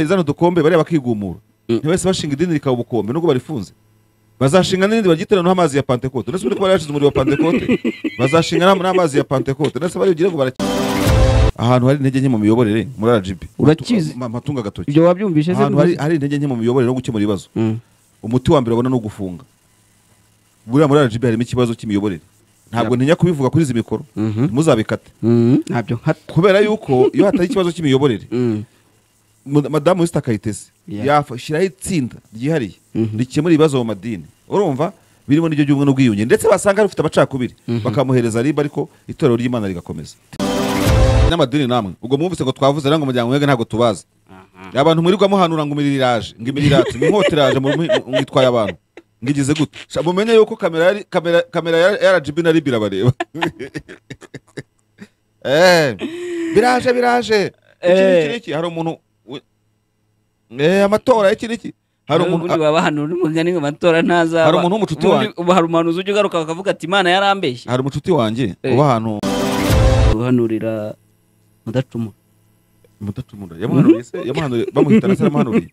zano dukombe bariya bakigumura ntibahise bashinga idini rikaba ubukombe nubwo barifunze bazashinga n'irindi bagiteranaho amazi ya pantekote ndetse uriko bari bashize umuriro wa pantekote bazashinga n'am- n'amazi ya pantekote ndetse bari bugire ngo bara ahantu hari intege nke mu miyoborere muri RGB Urakizi. Ma- matunga agatoki ibyo wabyumvise se ahantu hari, hari intege nke mu miyoborere no gukemura ibibazo Mm. umuti wa mbere babona ni ugufunga buriya muri RGB harimo ikibazo cy'imiyoborere ntabwo ntinya kubivuga kuri izi mikoro Mhm. ntimuzabikate Mm, ntabyo nkata kubera yuko iyo hatari ikibazo cy'imiyoborere Mm, Mad- madamu Esther Kayitesi Yeah. yashyiraho itsinda ryihariye Mhm. rikemura ibibazo mu madini urumva birimo n'iryo ry'ubumwe n'ubwiyunge ndetse basanga rufite amacakubiri bakamuhereza riba ariko itorero ry'imana rigakomeza n'amadini namwe ubwo mwumvise ngo twavuze rero ngo umuryango mwebwe ntabwo tubazi abantu mwirirwa muhanura ngo imirire iraje ngo imirire iraje ngo inkota iraje mu- mu- mwitwaye abantu ngo igize gute Sha, mumenye yuko kamera yari- kamera- kamera ya rgb na rib irabareba Eh, biraje biraje iki Eh. n'iki n'iki hari umuntu wi- eh, amatora iki n'iki hari umuntu ubundi wabahanura umugani ngo amatora ntazaba Hari umuntu w'umucuti Ubundi wanjye. ubu hari umuhanuzi ujya ugaruka bakavuga ati imana yarambeshye hari umucuti wanjye Eh. uba ahantu guhanurira mudacumura mudacumura yamuhanuriye se yamuhanuriye bamuhitana se yaramuhanuriye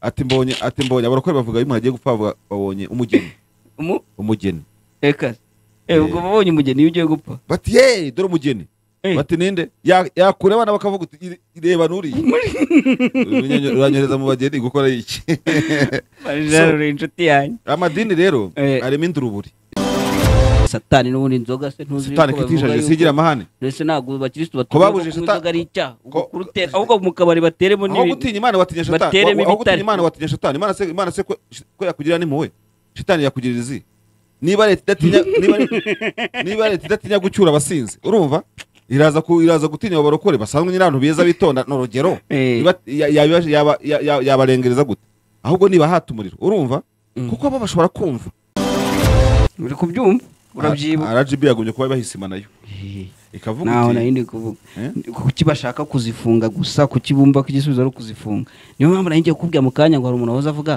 ati mbonye ati mbonye abarokore bavuga iyo umuntu agiye gupfa bavuga, babonye umugeni umu umugeni eka eh ubwo Eh. babonye umugeni iyo ugiye gupfa bati ye dore umugeni Eh. bati ninde Ya- yakura abana bakavuga uti "Ire- reba nuriye Uranyo- uranyohereza mu bageni gukora iki bajanurira inshuti yanjye amadini rero Eh. arimo induruburi satani n'ubundi inzoga se ntuzi satani yuko kitishaje bavuga sigira yuko- amahane mbese ntabwo abakirisitu Ko batuvuga ko babujije kunywa satani- inzoga ari icyaha ubwo ko- kurutera ahubwo mu kabari bateremo aho n'ibintu gutinya imana watinya bateremo shatani Wa- aho gutinya ibitare. imana watinya shatani imana se imana se ko ko yakugirira n'impuhwe shatani yakugirira izi niba leta idatinya niba leta- niba leta idatinya gucyura abasinzi urumva iraza ku iraza gutinya abo barokore basanzwe nyine abantu beza bitonda ni urugero Eh. Iba- ya- ya- yaba- ya- ya- yabarengereza gute ahubwo niba hata umuriro urumva kuko abo bashobora kumva uri kubyumva urabyibuka rgb yagumye kuba bahisima nayo ikavuga ntaho iti- nari ndi kuvuga Eh? kuki bashaka kuzifunga gusa kuki bumva ko igisubizo ari ukuzifunga niyo mpamvu nari ngiye kukubwira mu kanya ngo hari umuntu wahoze avuga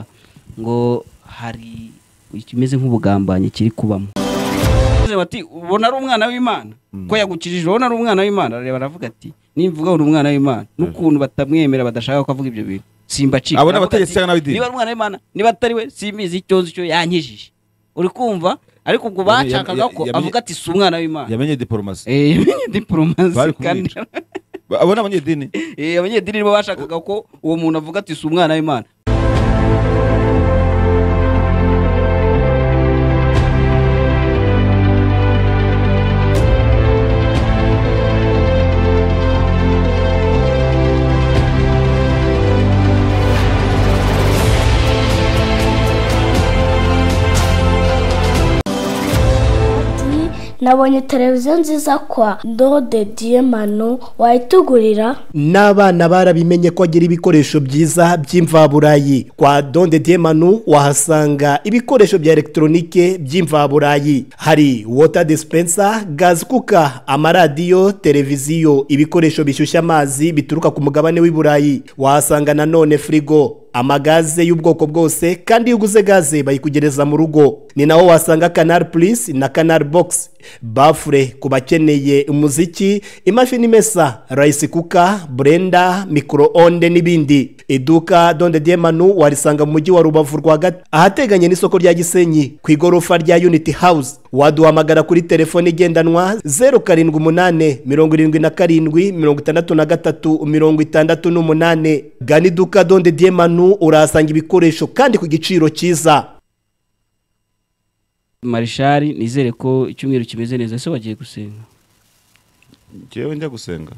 ngo hari ikimeze nk'ubugambanyi kiri kubamo Bavuze bati ubona ari umwana w'imana ko yagukijije ubona ari umwana w'imana arareba aravuga ati nimvuga uri umwana w'imana n'ukuntu batamwemera badashaka ko avuga ibyo bintu simbacika Abo ni Aravuga abategetsi ati, cyangwa n'ab'idini? niba ari umwana w'imana niba atari we simbizi icyo nzi cyo yankijije uri kumva ariko ubwo Yamenye- bashakaga ko yamenye- avuga ati si umwana w'imana yamenye diporomasi Eh, yamenye diporomasi Bari kandi kumwica. Ba- abo ni abanyedini Eh, abanyedini nibo bashakaga ko uwo muntu avuga ati si umwana w'imana nabonye televiziyo nziza kwa ndode diyemano wayitugurira n'abana barabimenye ko agira ibikoresho byiza by'imvaburayi kwa donde diemanu wahasanga ibikoresho bya elegitoronike by'imvaburayi hari wota disipensa gazi kuka amaradiyo televiziyo ibikoresho bishyushya amazi bituruka ku mugabane w'i burayi wahasanga nanone firigo amagaze y'ubwoko bwose kandi iyo uguze gaze bayikugereza mu rugo ni naho wasanga kanari purisi na kanari bogisi bafure ku bakeneye umuziki imashini imesa rayisi kuka burenda mikoro onde n'ibindi iduka donde diemanu warisanga mu mujyi wa rubavu rwagati ahateganye n'isoko rya gisenyi ku igorofa rya unity house waduhamagara kuri telefone igendanwa zeru karindwi umunani mirongo irindwi na karindwi mirongo itandatu na gatatu mirongo itandatu n'umunani gana iduka donde diemanu urahasanga ibikoresho kandi ku giciro cyiza marishari nizere ko icyumweru kimeze neza ese wagiye gusenga njyewe njya gusenga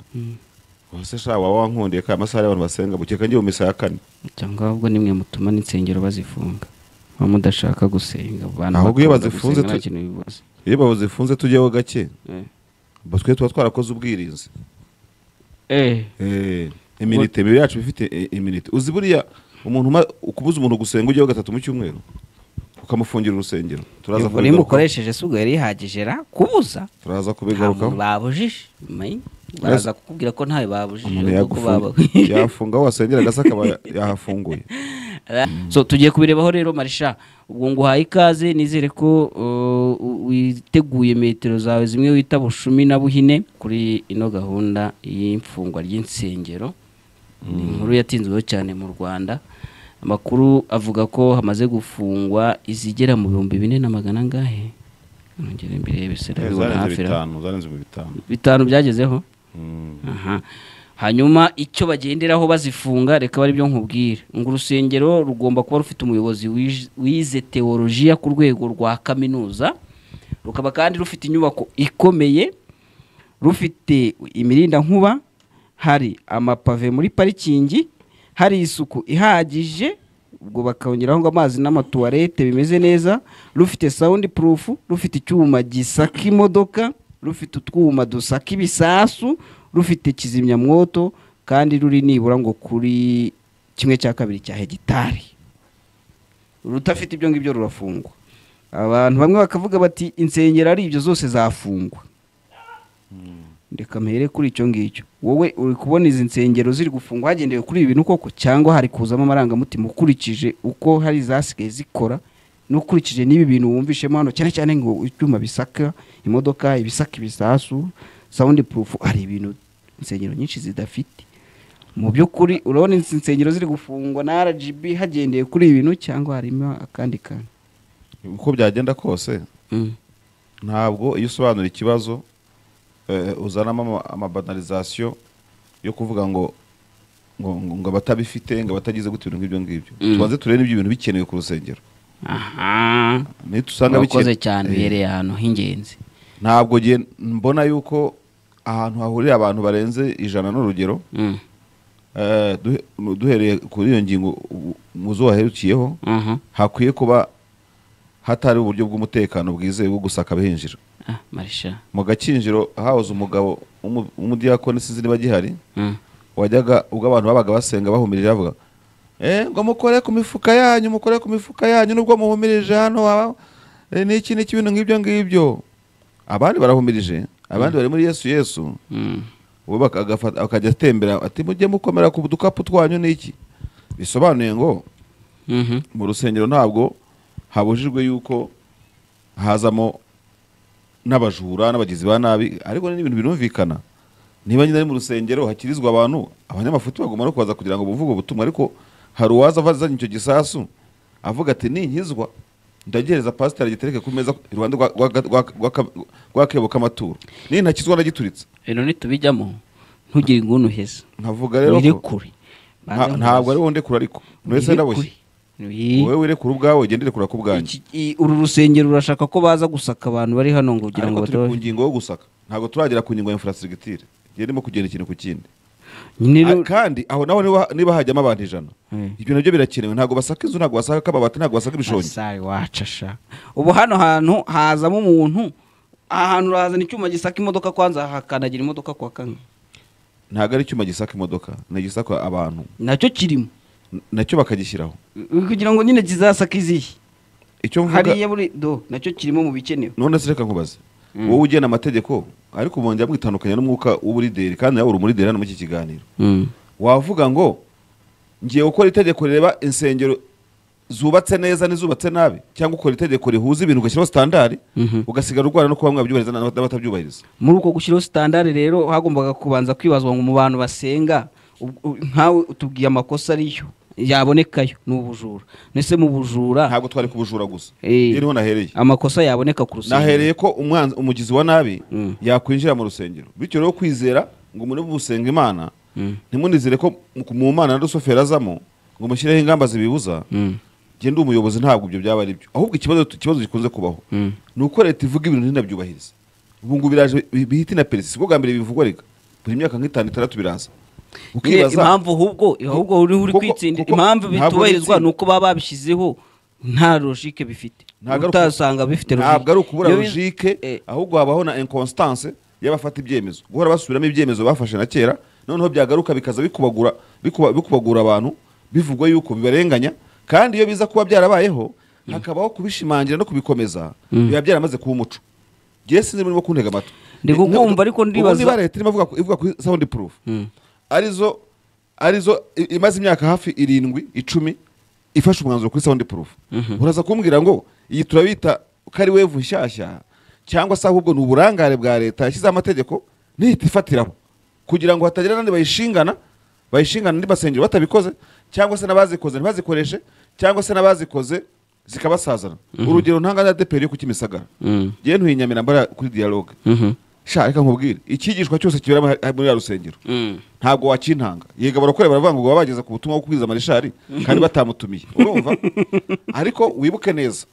ubuse sha waba wankundiye ka amasaha y'abantu basenga mukeka ngiye mu misa ya kane cyangwa ahubwo nimwe mutuma n'insengero bazifunga muba mudashaka gusenga abantu Ahubwo iyo bakunda bazifunze gusenga nta tu- kintu bibuza iyo bazifunze tujyeho gake Eh. ubwo twe tuba twarakoze ubwirinzi eh Eh, iminite imibiri yacu iba ifite eh, iminite uzi buriya umuntu uma- ukubuza umuntu gusenga ujyeho gatatu mu cyumweru ukamufungira urusengero turaza ubwo niba kubigarukaho ukoresheje se ubwo yari yihagije ra kubuza turaza nta muntu kubigarukaho babujije umenye? baraza kukubwira ko ntawe babujije umuntu ahubwo ko yagufunga baba- yafunga aho wasengera agasa akaba ya- yahafunguye so tugiye kubirebaho rero marisha ubwo nguhaye ikaze nizere ko uh, witeguye metero zawe zimwe wita bushumi na buhine kuri ino gahunda y'imfungwa ry'insengero ni inkuru yatinzweho cyane mu rwanda amakuru avuga ko hamaze gufungwa izigera mu bihumbi bine na magana angahe nongere mbirebe se ndabibona hafi aho. bitanu zarenze mu bitanu bitanu byagezeho Mm. Aha. hanyuma icyo bagenderaho bazifunga reka bari byo nkubwira ngo urusengero rugomba kuba rufite umuyobozi wij- wize teolojiya ku rwego rwa kaminuza rukaba kandi rufite inyubako ikomeye rufite imirindankuba hari amapave muri parikingi hari isuku ihagije ubwo bakongeraho ngo amazi n'amatuwarete bimeze neza rufite sawundi purufu rufite icyuma gisaka imodoka rufite utwuma dusaka ibisasu rufite kizimyamwoto kandi ruri nibura ngo kuri kimwe cya kabiri cya hegitari rutafite ibyo ngibyo rurafungwa abantu bamwe bakavuga bati insengero ari ibyo zose zafungwa reka mpere kuri icyo ngicyo wowe uri kubona izi nsengero ziri gufungwa hagendewe kuri ibi bintu koko cyangwa hari kuzamo amarangamutima ukurikije uko hari izasigaye zikora n'ukurikije n'ibi bintu wumvishemo hano cyane cyane ngo ibyuma bisaka imodoka ibisaka ibisasu sawundi purufu hari ibintu insengero nyinshi zidafite mu by'ukuri urabona izi nsengero ziri gufungwa na rgb hagendeye kuri ibi bintu cyangwa harimo akandi kantu uko byagenda kose ntabwo iyo usobanura ikibazo eh, uzanamo ama- amabanalizasiyo yo kuvuga ngo ngo ngo- ngo abatabifite ngo abatagize gutya ibintu nk'ibyo ngibyo tubanze turebe n'ibyo bintu bikenewe ku rusengero aha nitusanga urakoze bikene- cyane Eh, uhereye ahantu h'ingenzi ntabwo nge- mbona yuko ahantu hahurira abantu barenze ijana n'urugero Mm. eh, duhe- mu- duhereye kuri iyo ngingo u- mu zo waherukiyeho Aha. hakwiye kuba hatari uburyo bw'umutekano bwizewe bwo gusaka abahinjira Ah, marisha mu gakinjiro hahoze umugabo w'umu- w'umudiyakoni sinzi niba agihari Mm. wajyaga ubwo abantu babaga basenga bahumirije bavuga eh, ngo mukore ku mifuka yanyu mukore ku mifuka yanyu nubwo muhumirije hano haba eh, n'iki n'iki ibintu nk'ibyo ngibyo abandi barahumirije abandi bari muri yesu yesu Mm. we baka- agafata- akajya atembera ati mujye mukomera ku dukapu twanyu n'iki bisobanuye ngo Mhm. mu rusengero ntabwo habujijwe yuko hazamo n'abajura n'abagizi ba nabi ariko ni ibintu birumvikana niba nyine ari mu rusengero hakirizwa abantu abanyamafuti bagomba no kuza kugira ngo bumvuge ubutumwa ariko hari uwaza ava azanye icyo gisasu avuga ati ninkizwa ndagihereza pasiteri agitereke ku meza iruhande rwa- rwa- rwa- rwa- rw'akebo k'amaturo nintakizwa ndagituritse rero nitubijyamo ntugire inguni uheza nkavuga rero wire ko kure nta- ntabwo ari wonde kure ariko buri wese ndaboshye wowe wirekura ubwawe ugende urekura ku bwanjye uru rusengero urashaka ko baza gusaka abantu bari hano ngo kugira ngo ariko turi ku batohe ngingo yo gusaka ntabwo turagera ku ngingo ya infrastructure igihe ndimo kugenda ikintu ku kindi nyine Ah, rero- kandi aho naho niba, niba hajyamo abantu ijana Mm. ibyo nabyo birakenewe ntabwo basaka inzu ntabwo basaka akababati ntabwo basaka ibishongi Asari wacu asha ubu hano hantu hazamo umuntu aha hantu urahazana icyuma gisaka imodoka kwanza hakandagira imodoka kwa kane ntabwo ari icyuma gisaka imodoka ni igisaka abantu nacyo kirimo N- nacyo bakagishyiraho kugira ngo nyine kizasake izihe icyo mvuga hariya buri do nacyo kirimo mu bikenewe none se reka nkubaze wowe ugena amategeko ariko mwongera mwitandukanya n'umwuka w'uburideri kandi nawe uri umurideri hano muri iki kiganiro wavuga ngo ngiye gukora itegeko rireba insengero zubatse neza n'izubatse nabi cyangwa ukora itegeko rihuza ibintu ugashyiraho sitandari Mhm. ugasigara urwana no kuba mwabyubahiriza n'abat- n'abatabyubahiriza muri uko gushyiraho sitandari rero hagombaga kubanza kwibazwa ngo mu bantu basenga ub- u- nkawe utubwiye amakosa ariyo yabonekayo ni ubujura ndetse mu bujura ntabwo twari kubujura gusa Eh. iyo niho nahereye amakosa yaboneka ku rusengero nahereye ko umwanzi umugizi wa nabi Mm. yakwinjira mu rusengero bityo rero kwizera ngo muri busenga imana Mm. ntimunizere ko mu- mu mana na rusufero azamo ngo mushyireho ingamba zibibuza Mm. jye ndi umuyobozi ntabwo ibyo byaba ari byo ahubwo ikibazo ikibazo gikunze kubaho Mm. ni uko leta ivuga ibintu ntinabyubahirize ubu ngo biraje bi- bihita na peresi sibwo bwa mbere bivugwa reka buri myaka nk'itanu itandatu biraza Nyine impamvu ahubwo ahubwo uriho uri Kuko- kwitsindira kuko- impamvu ntabwo bitubahirizwa bitsinda. ni uko baba babishyizeho nta logike bifite Ntabwo ari uku- utasanga bifite ntabwo ari ukubura Iyo bi- logike Eh, ahubwo habaho na inconstance y'abafata ibyemezo guhora basubiramo ibyemezo bafashe na kera noneho byagaruka bikaza bikubagura bikuba- bikubagura abantu bivugwa yuko bibarenganya kandi iyo biza kuba byarabayeho hakabaho kubishimangira no kubikomeza biba byaramaze kuba umuco ngewe sinzi niba urimo kuntega amatwi Ndi kukumva, ariko Ubu ndibaza- niba leta irimo ivuga- ivuga kuri sound proof Mm. arizo arizo i- imaze imyaka hafi irindwi icumi ifashe umwanzuro kuri sound proof uraza kumbwira ngo iyi turabita ko ari wevu nshyashya cyangwa se ahubwo ni uburangare bwa leta yashyizeho amategeko nihita ifatiraho kugira ngo hatagira n'abandi bayishingana bayishingana andi masengero batabikoze cyangwa se n'abazikoze ntibazikoreshe cyangwa se n'abazikoze zikabasazana urugero ntanga na deperi yo ku kimisagara Mm. ngewe ntuyinyamira mbara kuri dialogue Mhm. sha reka nkubwire icyigishwa cyose kibera muri- muri ya rusengero Mm. ntabwo wakintanga yega barakore baravuga ngo baba bageze ku butumwa bwo kubwiriza marishari kandi batamutumiye urumva ariko wibuke neza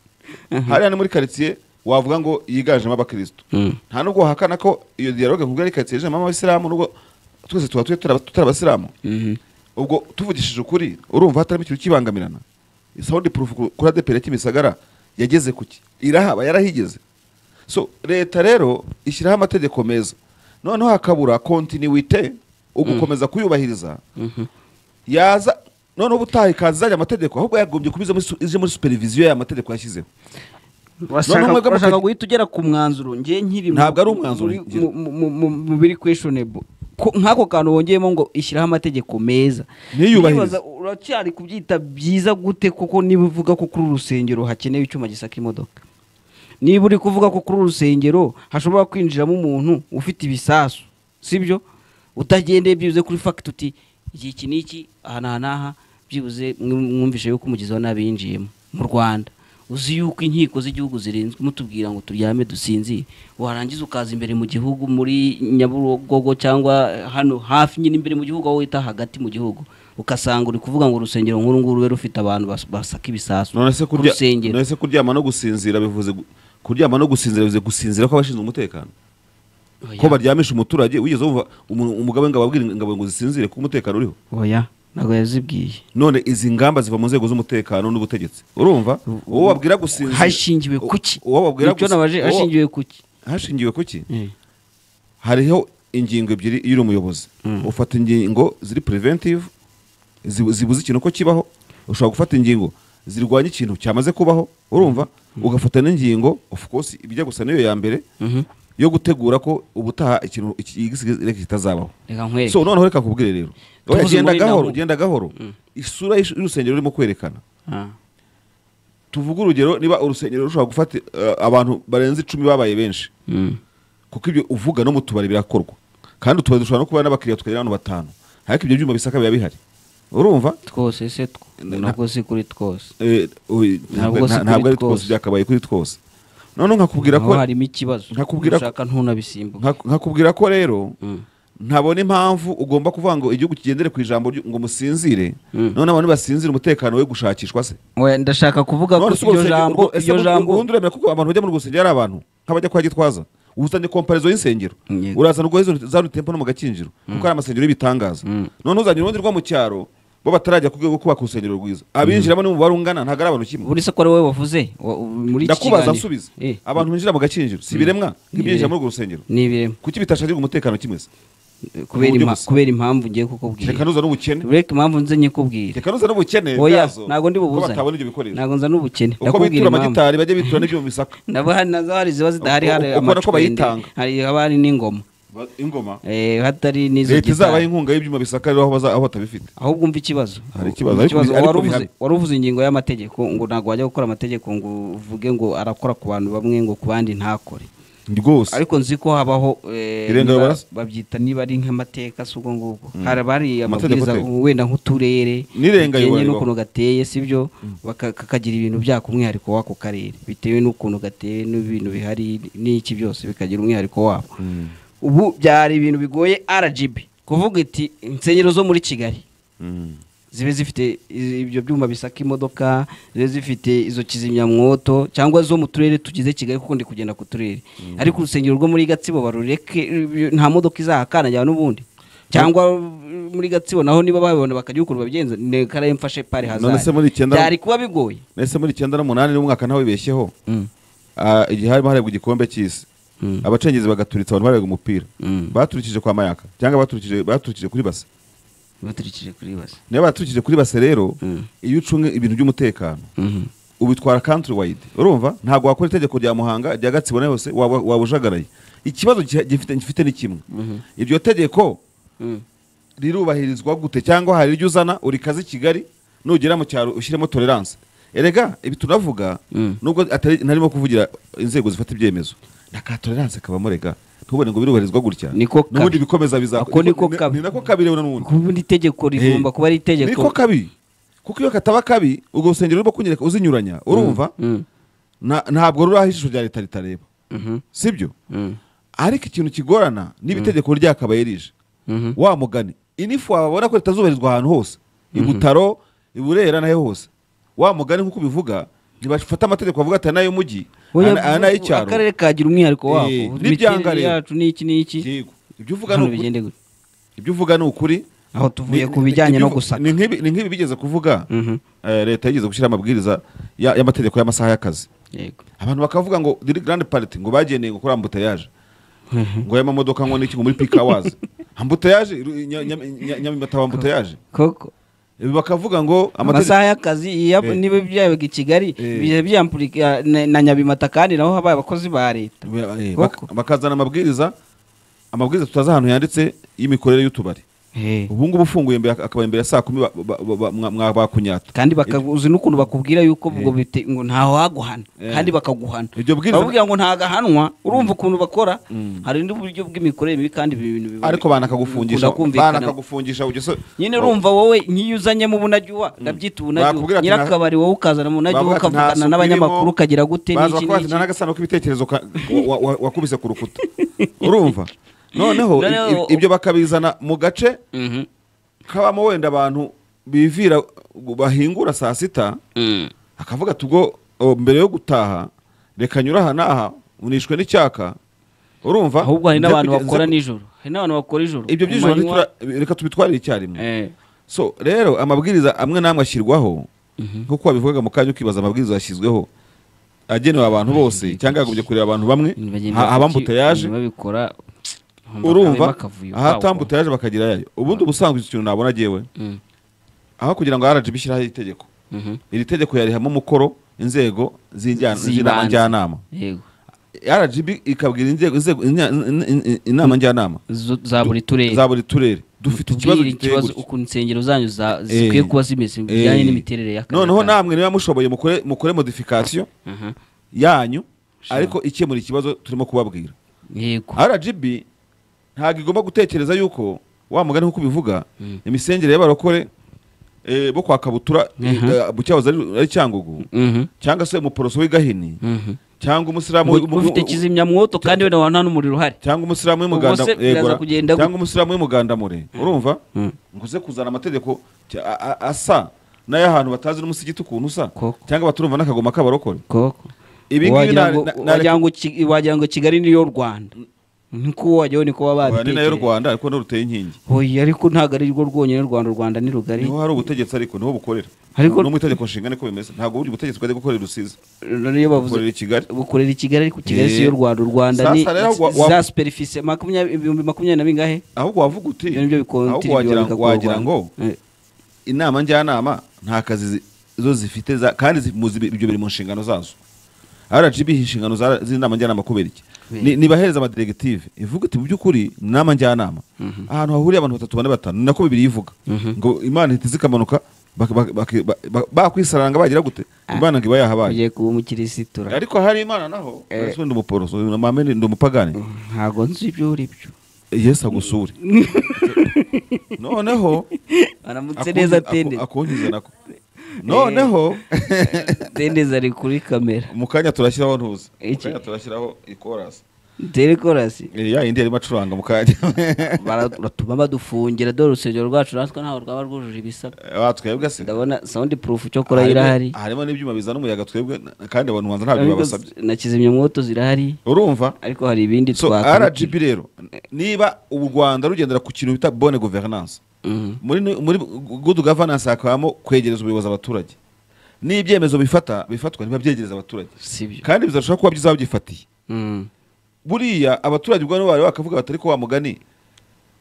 hariya ni muri karitsiye wavuga ngo yiganjemo abakirisitu Mm. nta nubwo wahakana ko iyo dialogue nkubwo ari karitsiye ijemo abasilamu nubwo twese tuba turi turaba- tutari abasilamu Mhm. ubwo tuvugishije ukuri urumva hatarimo ikintu kibangamirana sound proof ku- kuri adeperi ya kimisagara yageze kuki irahaba yarahigeze so leta rero ishyiraho amategeko meza noneho hakabura kontinuwite ugukomeza kuyubahiriza yaza noneho ubutaha ikazajya amategeko ahubwo yagombye kubiza muri su- ije muri superviziyo y'aya mategeko yashyizeho Bashaka- mwebwe mufite- bashaka guhita ugera ku mwanzuro njye nkiri mu- Ntabwo ari umwanzuro muri- ngira. mu- mu- mu- mu biri questionable Ko- nk'ako kantu wongeyemo ngo ishyiraho amategeko meza Niyubahirize. Ndibaza, uracyari kubyita byiza gute koko niba uvuga ko kuri uru rusengero hakenewe icyuma gisaka imodoka niba uri kuvuga ko kuri uru rusengero hashobora kwinjiramo umuntu ufite ibisasu sibyo utagendeye byibuze kuri fagiti uti iki iki n'iki aha n'aha n'aha byibuze mwe- mwumvishe yuko umugizi wa nabi yinjiyemo mu rwanda uzi yuko inkiko z'igihugu zirinzwe mutubwira ngo turyame dusinzire warangiza ukaza imbere mu gihugu muri nyabugogo cyangwa hano hafi nyine imbere mu gihugu aho wita hagati mu gihugu ugasanga uri kuvuga ngo urusengero nk'uru nguru rero rufite abantu bas- basaka ibisasu none se ku kurya rusengero. none se kuryama no gusinzira bivuze gu- kuryama no gusinzira bivuze gusinzira kw'abashinzwe umutekano Oya. ko baryamisha umuturage wigeze wumva umu- umugabo w'ingabo abwira ingabo ngo zisinzire ko umutekano uriho oya ntabwo yazibwiye none izi ngamba ziva mu nzego z'umutekano n'ubutegetsi urumva uwo babwira gusinzira hashingiwe kuki uwo babwira nicyo gusi- nabaje uwo- hashingiwe kuki hashingiwe kuki hariho ingingo ebyiri iyo uri umuyobozi ufata ingingo ziri preventive zibu- zibuza ikintu ko kibaho ushobora gufata ingingo zirwanya ikintu cyamaze kubaho urumva ugafata n'ingingo of course ibijya gusa n'iyo ya mbere yo gutegura ko ubutaha ikintu iki- igisigaye kitazabaho reka nkwereke so noneho reka kubwire rero Tuvuze Oya, genda muri gahoro Nahumu. genda gahoro isura y'ishu- y'urusengero urimo kwerekana Ah. tuvuge urugero niba urusengero rushobora gufata eh, abantu barenze icumi babaye benshi Mm. kuko ibyo uvuga no mu tubari birakorwa kandi utubari dushobora no kuba n'abakiriya tukagira abantu batanu ariko ibyo byuma bisaka biba bihari urumva twose se tw- Na- ntabwo si kuri twose Eh, oye, Ntabwo nta- si kuri ntabwo ari twose. twose byakabaye kuri twose noneho nkakubwira ko aho harimo ikibazo nkakubwira ko- ushaka ntunabisimbuke nka- nkakubwira ko rero Mm. ntabona impamvu ugomba kuvuga ngo igihugu kigendere ku ijambo ryo- ngo musinzire none abantu basinzira umutekano we gushakishwa se oya ndashaka kuvuga ko None se urwo iryo rusengero- jambo urwo- ese iryo urwo- jambo ubundi uremera kuko abantu bajya muri urwo rusengero ari abantu nk'abajya kwa gitwaza ubusanye komparizo y'insengero Yego. urazana urwo hizo- za rutempo no mu gakinjiro kuko ari amasengero y'ibitangaza none uzanye urundi rwo mu cyaro bo batarajya ku rwego rwo kubaka urusengero rwiza abinjiramo n'umubare ungana ntabwo ari abantu kimwe buri se ko ari wowe wavuze wa- muri iki ndakubaza kiganiro. nsubize Eh, abantu binjira mu gakinjiro si ibiremwa nk'ibyinjira Ibiremwa. muri urwo rusengero ni ibiremwa kuki bitashakirwa umutekano kimwe se kubera Uburyo impa- gusa. kubera impamvu ngiye kukubwira reka nuza n'ubukene reka impamvu nze nyikubwira reka nuza n'ubukene oya bwazo, ntabwo ndi ko bubuze batabona ibyo bikoresho ntabwo nzana ubukene uko ndakubwira bitura impamvu amagitari bajya bitura n'ibyuma bisaka nabo hari nazo hari ziba zidahari Uko- hari uko- uko nako amacwende, bayitanga. hari haba hari n'ingoma Ba- ingoma eh, hatari n'izo leta gitari. izabaha inkunga y'ibyuma bisaka rero aho baza- aho batabifite ahubwo umva ikibazo Hari ikibazo, Umva ariko bi- ariko wari uvuze- bihari. wari uvuze ingingo y'amategeko ngo ntabwo wajya gukora amategeko ngo uvuge ngo arakora ku bantu bamwe ngo ku bandi ntakore rwose ariko nzi ko habaho eh, Irenga niba- barasa? babyita niba ari nk'amateka si ubwo ngubwo hari abari Amategeko amabwiriza teka. wenda nk'uturere N'irenga bitewe yubahirizwa. n'ukuntu gateye sibyo baka- kakagira ibintu byako umwihariko w'ako karere bitewe n'ukuntu gateye n'ibintu bihari n'iki byose bikagira umwihariko wabo ubu byari ibintu bigoye RGB kuvuga iti insengero zo muri Kigali zibe zifite i- ibyo byuma bisaka imodoka zibe zifite izo kizimyamwoto cyangwa zo mu turere tugize kigali kuko ndi kugenda ku turere ariko urusengero rwo muri gatsibo barureke eh, nta modoka izahakana njyana n'ubundi cyangwa eh, muri gatsibo naho niba babibona bakajya ukuntu babigenza ni karaye mfashe pari None se muri hazari icyenda- byari kuba bigoye ese muri icyenda n'umunani n'umwaka ntawibeshyeho Mm. Ah, igihe harimo harebwa igikombe cy'isi Mm. abacengezi bagaturitsa abantu barega umupira Mm. baturikije kwa mayaka cyangwa baturikije baturikije kuri base baturikije kuri basa niyo baturikije kuri base rero Mm. iyo ucunga ibintu by'umutekano ubitwara country wide urumva ntabwo wakora itegeko rya muhanga rya gatsibo na yose waba waba ujagaraye ikibazo giha- gifite gifite ni kimwe iryo tegeko rirubahirizwa gute cyangwa hari iryo uzana urikaze i kigali nugera mu cyaro ushyiremo tolerance erega ibi tunavuga Mm. nubwo atari- ntarimo kuvugira inzego zifata ibyemezo na ka tolerance kabamo rega ntubone ngo birubahirizwa gutya Niko kabi. n'ubundi bikomeza bizakora Ako niko kabi. ni nako kabi rero n'ubundi kuba itegeko rigomba kuba ari itegeko niko kabi kuko iyo kataba kabi urwo rusengero rurimo kunyereka uzinyuranya urumva Mm, na- ntabwo ruri aho ijisho rya leta ritareba mhm, sibyo mm, ariko ikintu kigorana niba itegeko ryakabaye rije mhm. wa mugani inifu wabona ko ritazubahirizwa ahantu hose i butaro i burera nayo hose wa mugani nk'uko ubivuga ntibafata amategeko bavuga ati aya ni ay'umujyi Oya, aya aya ni ay'icyaro akarere kagira umwihariko wako Eh, n'ibyanga imiterere rero. yacu n'iki n'iki Yego. ibyo uvuga ni hano ukuri bigende gutya ibyo uvuga ni ukuri aho tuvuye Ni- ku bijyanye ni- no ni- gusaka ni nk'ibi ni nk'ibi bigeze kuvuga Mhm. eh, leta yigeze gushyira amabwiriza ya- y'amategeko y'amasaha y'akazi yego abantu bakavuga ngo diri garandi pariti ngo bagendeye ngo kuri ambutayaje ngo aya mamodoka ngo n'iki ngo muri pika wazi ambutayaje nyamimata wa ambutayaje koko Ibi bakavuga ngo amategeko amasaha y'akazi iya- Eh. niba byabaga i kigali Eh. bijya byampurika na- na nyabimata kandi naho habaye abakozi ba leta Eh, Koko. bak- bakazana amabwiriza amabwiriza tutazi ahantu yanditse y'imikorere y'utubari Eh. ubu ngubu ufunguye mbere akabari mbere ya saa kumi ba- ba- ba- mwa- mwa- bakunyata kandi bakaguzi n'ukuntu bakubwira yuko ubwo bite ngo ntaho haguhana Eh. kandi bakaguhana Iryo bwiriza- bakubwira ngo ntagahanwa urumva ukuntu bakora hari n'uburyo bw'imikorere mibi kandi ibintu biba- ariko banakagufungisha bikunda kumvikana. banakagufungisha ujya so- nyine urumva wowe nk'iyo uzanyemo ubunajyuwa ndabyita Bakubwira ubunajyuwa ati nyirakabari wowe bavuga ukazanamo ubunajyuwa ati nta ukavugana suku n'abanyamakuru irimo, ukagira gute baza n'iki bakavuga ati nta n'iki n'agasano k'ibitekerezo ka- wa- wa- wakubise ku rukuta urumva noneho i- Noneho- i- ibyo bakabizana mu gace Mhm. kabamo wenda abantu bivira bahingura saa sita Mm. akavuga ati ubwo o, mbere yo gutaha reka nyura aha n'aha unishwe n'icyaka urumva ahubwo hari n'abantu Nza- bakora nza- nijoro hari n'abantu bakora ijoro ibyo Ku by'ijoro manywa. ntitura- reka tubitwarire icyarimwe Eh. so rero amabwiriza amwe n'amwe ashyirwaho nk'uko wabivugaga mu kanya ukibaza amabwiriza yashyizweho agenewe abantu bose cyangwa yagombye kureba abantu bamwe Ibintu bagenda ha- abambuta kuki- yaje ibintu babikora nkumva harimo urumva akavuyo ahatambuta yaje bakagira yayo ubundi ubusanzwe icyo kintu nabona agewe Mm. aho kugira ngo rgb ishyiraho itegeko Mhm. iri tegeko yarihamo umukoro inzego z'injyana- z'inama Z'ibanze. njyanama yego rgb ikabwira inzego inzego- inya- in- in- in- inama njyanama Zo- za buri turere za buri turere dufite ikibazo Tubwire giteye ikibazo gutya. ukuntu insengero zanyu za- Eh. zikwiye kuba zimeze bijyanye Eh. n'imiterere y'akarere noneho kanyu. namwe niba mushoboye mukore mukore modification Mhm. yanyu ariko ikemura ikibazo turimo kubabwira yego rgb ntabwo igomba gutekereza yuko wa mugani nk'uko ubivuga imisengere y'abarokore eh, bo kwa kabutura eh, mu cyahoze ari ari cyangugu Mhm. cyangwa se umuporoso w'i gahini Mhm. cyangwa umusilamu Ngo- w'i- ngo ufite kizimyamwoto kandi wenda wa nta n'umuriro uhari cyangwa umusilamu Ubwo w'umuganda se biraza yegura, kugenda gute? cyangwa umusilamu w'umugandamure urumva Mm. ngo uze kuzana amategeko cya- a- a- asa n'ay'ahantu batazi n'umusigiti ukuntu usa Koko. cyangwa baturumva n'akagoma k'abarokore koko Ibi ngibi Wagira na- ngo- na- na- wagira ngo Ki- wagira ngo kigali niyo rwanda niko wajyaho niko waba Oya, ni nayo rwanda ariko niho ruteye inkingi oya ariko ntabwo ari rwo rwonyine u rwanda u rwanda ni rugari niho hari ubutegetsi ariko niho bukorera Ariko- no mu itegeko nshinga niko bimeze ntabwo buri butegetsi bwajya gukorera rusizi rero iyo bavuze bukorera i kigali bukorera i kigali ariko kigali Eh. si yo rwanda u rwanda ni Sasa rero wa- wa- za superficie makumyabiri ibihumbi makumyabiri na bingahe ahubwo wavuga uti ibyo nibyo ahubwo wagira, bikontiribyo wagira ngo inama njyanama nta kazi zi- zo zifite za- kandi zi- mu zi- ibyo biri mu nshingano zazo rgb inshingano za- z'inama njyanama kubera iki Kubera Ni- nibahereza amadiregitive ivuga iti mu by'ukuri ni inama njyanama ahantu hahuriye abantu batatu bane batanu ni nako bibiri ivuga ngo imana ihita zikamanuka bak- bak- bak- ba- ba- bakwisaranga bagira gute imana ngo iba yahabaye ugiye kuba umukirisitura ariko hari imana naho Eh. ese ndi umuporoso uyu mama ni ndi umupagani ntabwo nzi ibyo uri byo yesu agusure noneho aramutse neza akunki- tende aku- akunkize nako noneho tendezi ari kuri kamera mu kanya turashyiraho ntuzi mu Iki? kanya turashyiraho ikorasi telekorasi Eh, ya yindi yarimo acuranga mu kanya baratuma badufungira dore urusengero rwacu natwe ntabwo rwaba rwujuje ibisabwa Ah, twebwe se ndabona sound proof cyo kora Harimo- irahari harimo n'ibyuma bizana umuyaga twebwe na- kandi abantu banza ntabyo Ariko babasabye na kizimyamwoto zirahari urumva ariko hari ibindi so twakora rgb rero niba u rwanda rugendera ku kintu bita bonne governance muri muri good governance hakabamo kwegereza ubuyobozi abaturage n'ibyemezo bifata bifatwa ntibabyegereza abaturage sibyo kandi bizarushaho kuba byiza babyifatiye Mm. buriya abaturage ubwo nibo bari bakavuga batari ko wa mugani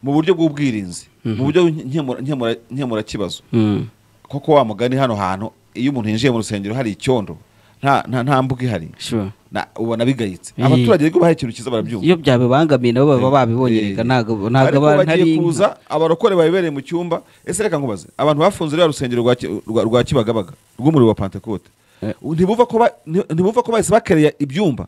mu buryo bw'ubwirinzi mu buryo nkemura- nkemura- nkemurakibazo Mm. koko wa mugani hano hantu iyo umuntu yinjiye mu rusengero hari icyondo nta nta nta mbuga ihari Sure. na- ubona bigayitse Eh. abaturage rero bahaye ikintu cyiza barabyumva iyo byabibangamiye nabo baba babibonye Eh. reka ntabwo ntabwo ariko aba ntari bagiye inka. kuza abarokore babibereye mu cyumba ese reka nkubaze abantu bafunze ruriya rusengero rwa Ki- rwa- rwa kibagabaga rw'umuriro wa pentekote Eh. ntibuva ko ba- nti- ntibuva ko bahise bakereya ibyumba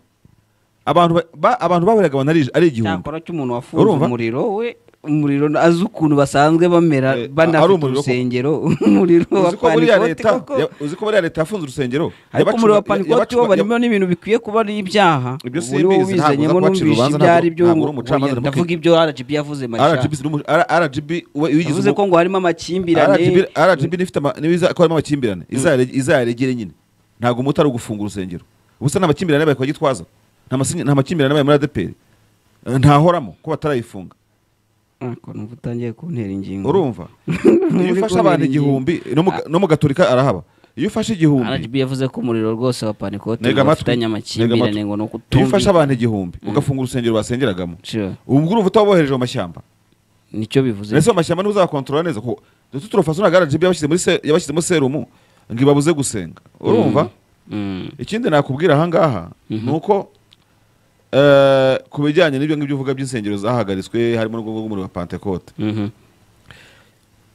abantu ba- ba- abantu baburaga abantu ari- ari igihumbi cyakora cy'umuntu wafunze Urumva? umuriro we umuriro azi ukuntu basanzwe bamera Eh, ari banafite umuriro koko. urusengero umuriro wa uzi ko buriya panikoti leta koko ya- uzi ko buriya leta yafunze urusengero ariko Yabacu- umuriro wa ya- panikoti yabacu- wo ya- barimo n'ibintu bikwiye kuba ari ibyaha Ibyo Ubu simbizi, niwo ntabwo uza wibizanyemo kuhacira n'umvise urubanza, ibyo ntabwo- ari byo ntabwo uri ngo- umucamanza ngo- ndamukeke. ndavuga ibyo RGB yavuze mashya RGB ziri mu- R- RGB we- iyo uyigize yavuze umu- ko ngo harimo amakimbirane RGB RGB n'ifite ama- niba iza- ko harimo amakimbirane izayare- izayaregere nyine ntabwo umuti ari ugufunga urusengero ubusa nta makimbirane babaye kwa gitwaza nta masinye- nta makimbirane babaye muri adeperi Eh, ntahoramo ko batarayifunga Ah, ko numva utangiye kuntera ingingo urumva Muri iyo ufashe abantu kumera igihumbi no mu- no mu gaturika arahaba iyo ufashe igihumbi RGB yavuze ko umuriro rwose wa panikoti Ntega amatwi, bafitanye ntega amakimbirane amatwi. ngo ni iyo ufashe ukutumvikana abantu igihumbi ugafunga urusengero basengeragamo Sure. ubwo urumva utabohereje mu mashyamba nicyo bivuze ndetse amashyamba niba uzakontorora neza ko dutu turafasha ntabwo RGB yabashyize muri se- yabashyizemo serumu ngo ibabuze gusenga urumva Mm. ikindi nakubwira ahangaha ni uko eh, ku bijyanye n'ibyo ngibyo uvuga by'insengero zahagaritswe harimo n'ubwo bw'umuriro wa pentekote Mhm.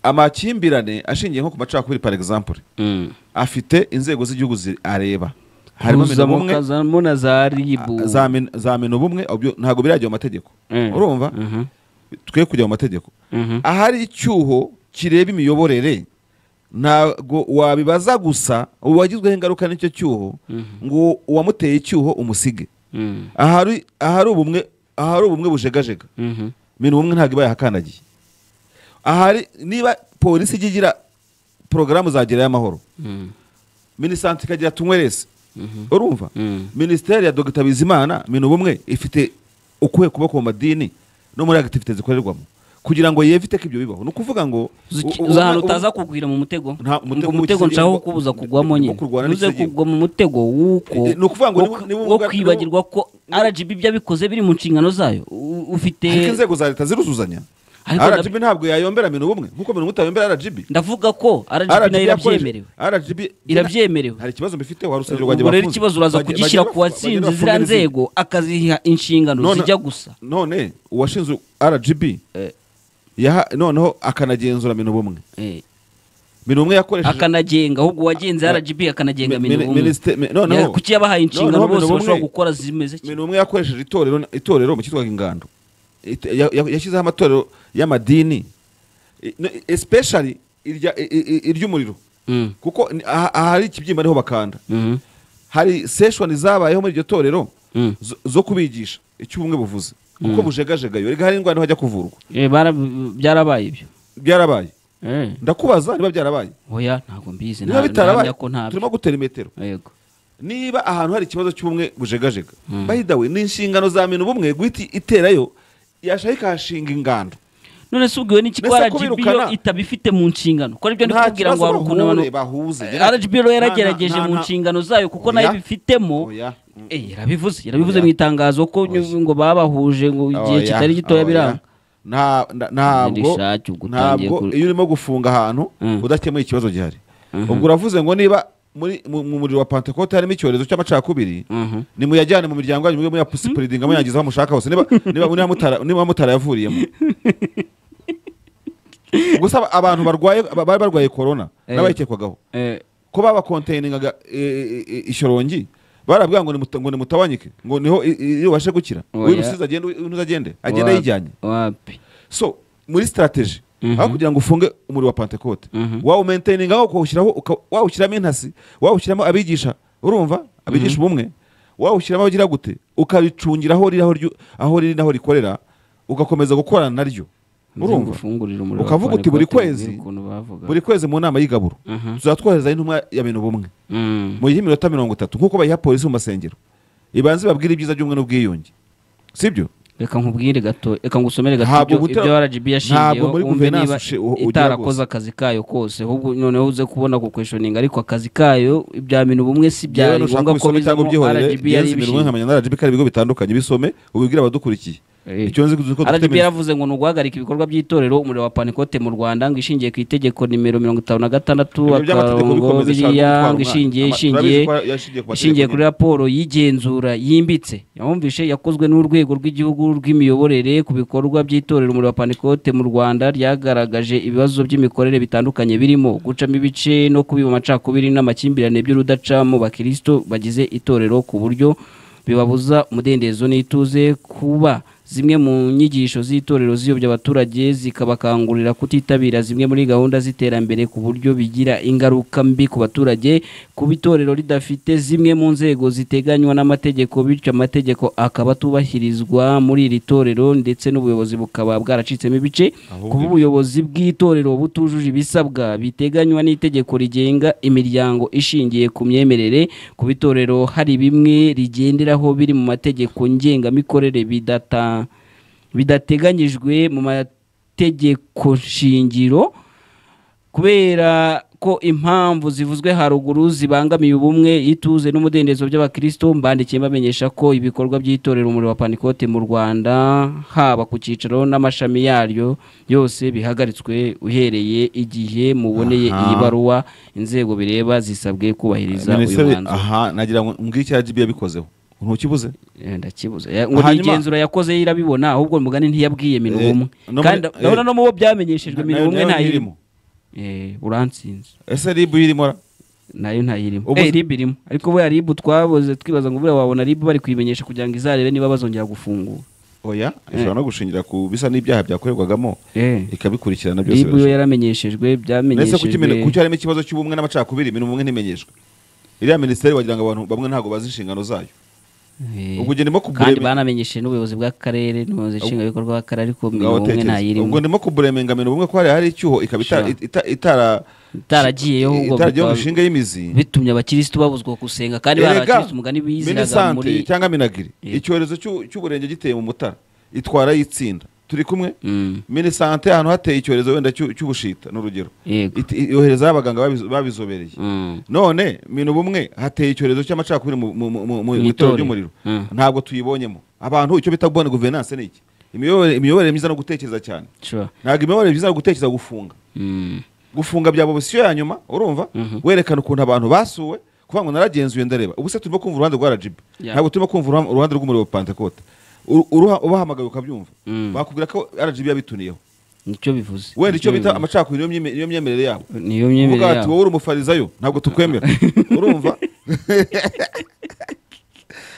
amakimbirane ashingiye nko ku macakubiri par exemple Mm. afite inzego z'igihugu zi- areba harimo mino kuza mu bumwe kazamo na za ribu za min- za mino bumwe obyo- ntabwo birajya mu mategeko Mm. urumva Mhm. twe kujya mu mategeko Mhm. ahari icyuho kireba imiyoborere ntabwo wabibaza gusa uwagizweho ingaruka n'icyo cyuho ngo uwamuteye icyuho umusige Mm. ahari ahari ubumwe ahari ubumwe bujegajega Mhm. ibintu bumwe ntabwo iba yahakandagiye ahari niba polisi ijya igira porogaramu zagerayo amahoro Mm. minisante ikagira tunywerese urumva Mm. minisiteri ya dogita bizimana ibintu bumwe ifite ukuhe kuboko mu madini no muri agativite zikorerwamo kugira ngo yevite ko ibyo bibaho ni ukuvuga ngo Uzi- u- u- uzi ahantu u- utaza kugwira mu mutego Nta- ngo umutego umutego w'ikigega- nshaka kubuza kugwamo nyine wo kurwana uze n'ikigega. kugwa mu mutego w'uko Eh, ni ukuvuga ngo wo- niba- niba wo ubwa- kwibagirwa ko RGB ibyo abikoze biri mu nshingano zayo U- ufite ariko inzego za leta ziruzuzanya Ariko ndab- rgb ntabwo yayombera ibintu bumwe nk'uko ibintu bumwe itayombera rgb ndavuga ko RGB RGB nayo yakoresha- irabyemerewe RGB Irabyemerewe. hari ikibazo mbifite wa rusengero ubwo rero ikibazo uraza kugishyira ku watsinze ziriya nzego akaziha inshingano zijya gusa none uwashinzwe rgb Eh. yaha- noneho akanagenzura mino bumwe Eh, mino bumwe yakoresheje akanagenga ahubwo uwagenze Eh, RGB akanagenga mi- minu mini- minisite- mi- noneho- bumwe kuki yabahaye inshingano noneho bose Minubumwe- bashobora gukora zimeze kimwe. mino bumwe yakoresheje itorero itorero mu cyitwaga ingando It- ya- ya- yashyizeho amatorero y'amadini I- no, especially irya- i- i- i- iry'umuriro Mm. kuko ni- aha- ahari ikibyimba niho bakanda Mhm. hari seshoni zabayeho muri iryo torero Mm. zo- zo kubigisha icyo ubumwe buvuze kuko bujegajega yo rega hari indwara niho hajya kuvurwa Eh, bara- byarabaye ibyo byarabaye Eh, ndakubaza niba byarabaye oya ntabwo mbizi niba nta- bitarabaye ntahamya ko ntabyo turimo gutera imetero yego niba ahantu hari ikibazo cy'ubumwe bujegajega by the way ni inshingano za minu bumwe guhita iterayo yashaka ikahashinga ingando none se ubwiwe n'iki ko Mbese ko RGB yo birukana? itabifite mu nshingano ko aribyo ndi Nta kukubwira ngo kibazo hari ukuntu bahure, abantu bahuze. Eh, RGB rero Nta- nta- yaragerageje nta- mu nta- nshingano zayo kuko nayo Oya. ibifitemo Oya. Eh, yarabivuze yarabivuze Oya. mu itangazo ko Oya. ngo babahuje ngo igihe Oya, kitari gitoya oya. biranga Nta- nda- ntabwo Nirishake ubwo utangiye ntabwo ku- iyo urimo gufunga ahantu Mm. udakemuye ikibazo gihari ubwo uravuze ngo niba muri mu mu muriro wa pentekote harimo icyorezo cy'amacakubiri Mhm. nimuyajyane mu miryango yanyu mujye muyapusipuridinga muyangiza aho mushaka hose niba niba niba mutara niba mutara yavuriyemo gusa aba- abantu barwaye ba- bari barwaye korona Eh. n'abayikwagaho Eh, ko babakonteyingaga ishyorongi barabwira ngo nimuta- ngo nimutawanyike ngo niho i- i- iyo ubashe gukira Oya. uyu rusizi agende uyu ntuzi agende agenda wapi- ayijyanye wapi so muri sitarategi Mhm. aho kugira ngo ufunge umuriro wa pentekote Mhm. wawumenteyininga wawushyiraho uka- wawushyiramo intasi wawushyiramo abigisha urumva abigisha ubumwe wawushyiramo abagira gute ukaricungira aho riri aho ryu- aho riri n'aho rikorera ugakomeza gukorana naryo urumva Uzagufungurira umuriro ukavuga wa uti buri Panikote, kwezi mbwira ukuntu bavuga. buri kwezi mu nama y'igaburo Mhm. tuzatwoherezayo intumwa ya bintu bumwe Mm. mu y'iminota mirongo itatu nk'uko bayiha polisi mu masengero ibanze babwire ibyiza by'ubumwe n'ubwiyunge sibyo reka nkubwire gato reka ngusomere gato Ntabwo ibyo, gutera- ibyo RGB ntabwo yashingiyeho muri wumve Guverinance niba ushi- u- ugira itarakoze rwose. akazi kayo kose ahubwo noneho uze kubona ku questioning ariko akazi kayo ibya bintu bumwe si Yewe byari nushaka ngombwa ko ubisome cyangwa bizamo ubyihorere, RGB yari Yenzi Minwe ibishinzwe nkamenya na RGB ko ari ibigo bitandukanye bisome ubibwire abadukurikiye Eh. icyo nzi ko dufite RGB minisiteri- yaravuze ngo ni uguhagarika ibikorwa by'itorero umuriro wa panikote mu rwanda ngo ishingiye ku itegeko nimero mirongo itanu na gatandatu Ibyo by'amategeko akarongo bikomeza cyane biriya gutwara ngo ishingiye umwana. Ama- ishingiye turabizi ko yashingiye ku mategeko ishingiye kuri nyine. raporo y'igenzura yimbitse yumvishe yakozwe n'urwego rw'igihugu rw'imiyoborere ku bikorwa by'itorero umuriro wa panikote mu rwanda ryagaragaje ibibazo by'imikorere bitandukanye birimo gucamo ibice no kubiba amacakubiri n'amakimbirane by'urudaca mu bakristo bagize itorero ku buryo bibabuza umudendezo n'ituze kuba zimwe mu nyigisho z'itorero ziyobya abaturage zikabakangurira kutitabira zimwe muri gahunda z'iterambere ku buryo bigira ingaruka mbi ku baturage kuba itorero ridafite zimwe mu nzego ziteganywa n'amategeko bityo amategeko akaba atubahirizwa muri iri torero ndetse n'ubuyobozi bukaba bwaracitsemo ibice Ahubwo kuba ubuyobozi bw'itorero butujuje ibisabwa biteganywa n'itegeko rigenga imiryango ishingiye ku myemerere ku bitorero hari bimwe rigenderaho biri mu mategeko ngengamikorere bidata bidateganyijwe mu mategeko shingiro kubera ko impamvu zivuzwe haruguru zibangamiye ubumwe ituze n'umudendezo by'abakristo mbandikiye bamenyesha ko ibikorwa by'itorero umuriro wa panikote mu rwanda haba ku cyicaro n'amashami yaryo yose bihagaritswe uhereye igihe muboneye Aha. iyi baruwa inzego bireba zisabwe kubahiriza uyu minisiteri mwanzuro aha nagira ngo mbwire icya jibu yabikozeho ntukibuze Eh, ndakibuze Eh, ngo ni Hanyuma- igenzura yakoze irabibona ahubwo mugani ntiyabwiye minwa Eh, umwe no muri- kandi eh, urabona no mu bo byamenyeshejwe minwa umwe ntayirimo irimo Eh, urantsinze ese ribu irimo ra? nayo ntayirimo Ubu- eh rib irimo ariko buriya rib twaboze twibaza ngo buriya wabona rib bari kuyimenyesha kugira ngo izarebe niba bazongera gufungura oya ishobora no gushingira ku bisa n'ibyaha byakorerwagamo eh ikabikurikirana byose rib yo birashoboka. yaramenyeshejwe ndetse kuki imene- kuki byamenyeshejwe harimo ikibazo cy'ubumwe n'amacakubiri imirimo umwe ntimenyeshwe iriya minisiteri wagira ngo abantu bamwe ntabwo bazi inshingano zayo Eh, ubwo ugenda mo kandi kubureme- banamenyesheje n'ubuyobozi bw'akarere n'ubuyobozi nshingwabikorwa bw'akarere ariko ngaho minwa umwe tekereza. ubwo ntayirimo ndimo kuburemenga mirimo umwe ko hari hari icyuho ikaba ita- Sure. ita- itara itaragiyeho ubwo itaragiyeho ngo bikaba- ishinge y'imizi bitumye abakirisitu babuzwa gusenga kandi bari Erega, abakirisitu umugani biziraga Minisante muri cyangwa minagiri Yeah. icyorezo cy'u- cy'uburenge giteye mu mutara itwara y'itsinda turi kumwe Mm, minisante ahantu hateye icyorezo wenda cy'u- cy'ubushita ni urugero yego Iti- yoherezaho abaganga babizo- babizobereye Mm, none minu bumwe hateye icyorezo cy'amacakubiri mu- mu- mu- mu- mu Mu itorero itorero. ry'umuriro Mm. ntabwo tuyibonyemo abantu icyo bita kubona guverinanse ni iki imiyoborere imiyoborere myiza no gutekereza cyane sure ntabwo imiyoborere myiza no gutekereza gufunga Mm, gufunga byaba opisiyo ya nyuma urumva werekana ukuntu abantu basuwe kuvuga ngo naragenzuye ndareba ubu se turimo kumva uruhande rwa rgb Yeah. ntabwo turimo kumva uruha- uruhande rw'umuriro wa pantekote Uru- uruha- ubahamagaye ukabyumva Mm. bakubwira ko rgb yabituniyeho nicyo bivuze wenda icyo bita bivuze. amacakubiri niyo myeme- niyo myemerere yabo niyo uvuga myemerere ati yabo wowe uri umufarizayo ntabwo tukwemera urumva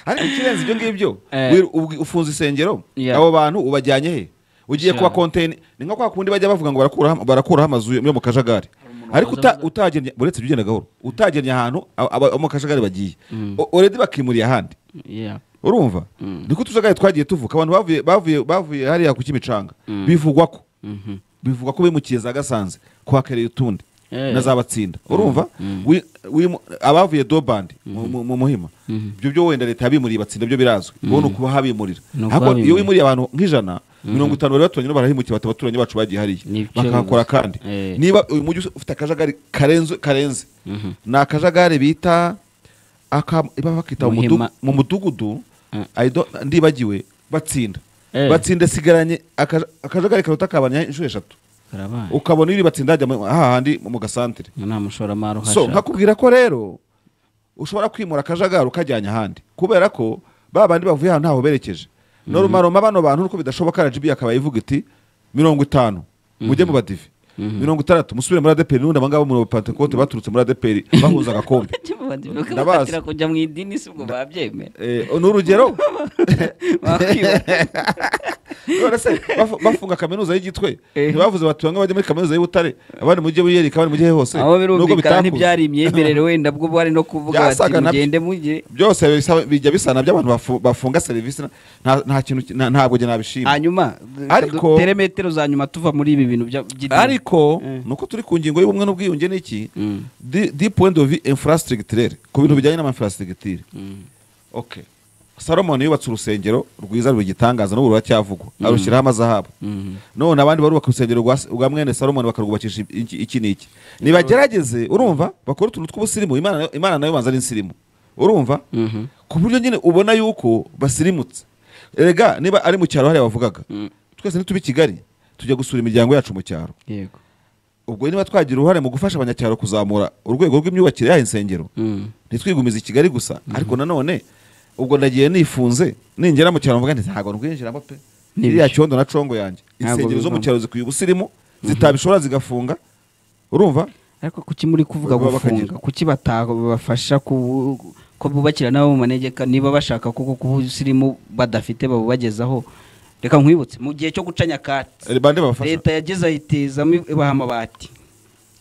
ariko ikirenze ibyo ngibyo Eh. wir- ubwi- ufunze isengero Yeah. abo bantu ubajyanye he ugiye Sure. kuba konteyine ni nka kwa kundi bajya bavuga ngo barakuraho barakuraho amazu yo mu kajagari ariko uta- utagennye uretse ibyo ugenda gahoro utagennye ahantu aba- aba- abo mu kajagari bagiye O- already bakimuriye ahandi Yeah. urumva niko utujagari twagiye tuvuka abantu bavuye bavuye bavuye hariya ku kimicanga bivugwa ko Mhm. bivugwa ko bimukiye za gasanze kuhakereye utundi Eh. na za batsinda urumva Wi- wimu- abavuye dobandi mu- mu mu muhima ibyo byo wenda leta yabimuriye batsinda byo birazwi bo ni ukuba habimurira Ni ariko ukuhabimurira. iyo wimuriye abantu nk'ijana mirongo itanu bari baturanye no barahimukiye bati abaturanyi bacu bagiye hariya Ni byo bakahakora bivuze. kandi Eh. niba uyu mujyi ufite akajagari karenze karenze ni akajagari bita aka iba bakita mu mudu- Muhima. mu mudugudu Mm. I don't- ndibagiwe batsinda Eh. batsinda isigaranye akaja- akajagari karuta akabanya inshuro eshatu karabaye ukabona iri batsinda hajya mu- hahandi mu gasantere Ngo nta mushoramari so uhashaka nkakubwira ko rero ushobora kwimura akajagari ukajyanya ahandi kubera ko ba bandi bavuye ahantu ntaho berekeje norumaroma bano bantu nuko bidashoboka rgb akaba ivuga iti mirongo itanu mujye mu badive mirongo itandatu musubire muri adeperi n'ubundi abangaba mu bapantekote baturutse muri adeperi bahuza agakombe Ndabazi. batira kujya mu idini si ubwo babyemera Eh, ni urugero Bakwiba- none se bafu- bafunga kaminuza y'igitwe Eh. ntibavuze bati bamwe bajye muri kaminuza y'ubutare abandi mujye wiyereka abandi mujye hose aho Nubwo birumvikana bitakuze. ntibyari imyemerere wenda bwo bari no kuvuga bati Byasaga nabyo. mugende mujye byose bisa- bijya bisa na by'abantu bafu- bafunga serivisi na- nta nta kintu ki- nta- ntabwo njye nabishima hanyuma Ariko- tere metero za nyuma tuva muri ibi bintu bya- by'idini. ariko Eh. nuko turi ku ngingo y'ubumwe n'ubwiyunge n'iki Mm. di di point of view infrastructure ku bintu bijyanye n'amainfrastructure okay salomon yubatse urusengero rwiza rw'igitangaza n'ubu ruracyavugwa arushyiraho amazahabu none abandi barubaka urusengero rwa- rwa mwene salomon bakarwubakisha iki iki n'iki nibagerageze urumva bakora utuntu tw'ubusirimu Imana nayo- imana nayo banza ari insirimu urumva ku buryo nyine ubona yuko basirimutse erega niba ari mu cyaro hariya bavugaga twese nituba i kigali tujya gusura imiryango yacu mu cyaro yego ubwo niba twagira uruhare mu gufasha abanyacyaro kuzamura urwego rw'imyubakire y'aya insengero Mm. ntitwigumize i kigali gusa ariko nanone ubwo ndagiye nifunze ninjira mu cyaro mvuga nti ntabwo rwinjiramo pe N'ibice. iriya cyondo na congo yanjye Ntabwo insengero zo mu bivamo. cyaro zikwiye ubusirimu zitabishobora zigafunga urumva ariko kuki muri kuvuga Baba bakagira. gufunga kuki batabafasha ku ko bubakira n'abo mu manegeka niba bashaka kuko kuba usirimu badafite babubagezaho reka nkwibutse mu gihe cyo guca nyakatsi Eh, bande babafasha leta yageze ayitezamo ibaha amabati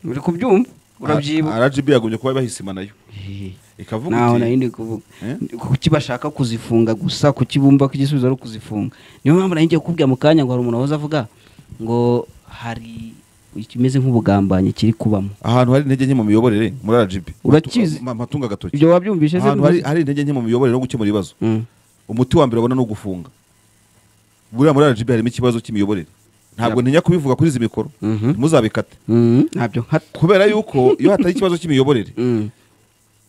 uri kubyumva urabyibuka rgb yagumye kuba bahisima nayo Hehe. ikavuga naho iti, nari ndi kuvuga Eh? kuki bashaka kuzifunga gusa kuki bumva ko igisubizo ari ukuzifunga niyo mpamvu nari ngiye kukubwira mu kanya ngo hari umuntu wahoze avuga ngo hari ikimeze nk'ubugambanyi kiri kubamo ahantu hari intege nke mu miyoborere muri rgb Urakizi- Ma- matunga agatoki ibyo wabyumvise se ahantu hari, hari intege nke mu miyoborere no gukemura ibibazo Mm. umuti wa mbere babona ni ugufunga buriya muri rgb harimo ikibazo cy'imiyoborere ntabwo ntinya kubivuga kuri izi mikoro Mhm. ntimuzabikate Mm, ntabyo nkata kubera yuko iyo hatari ikibazo cy'imiyoborere Mm.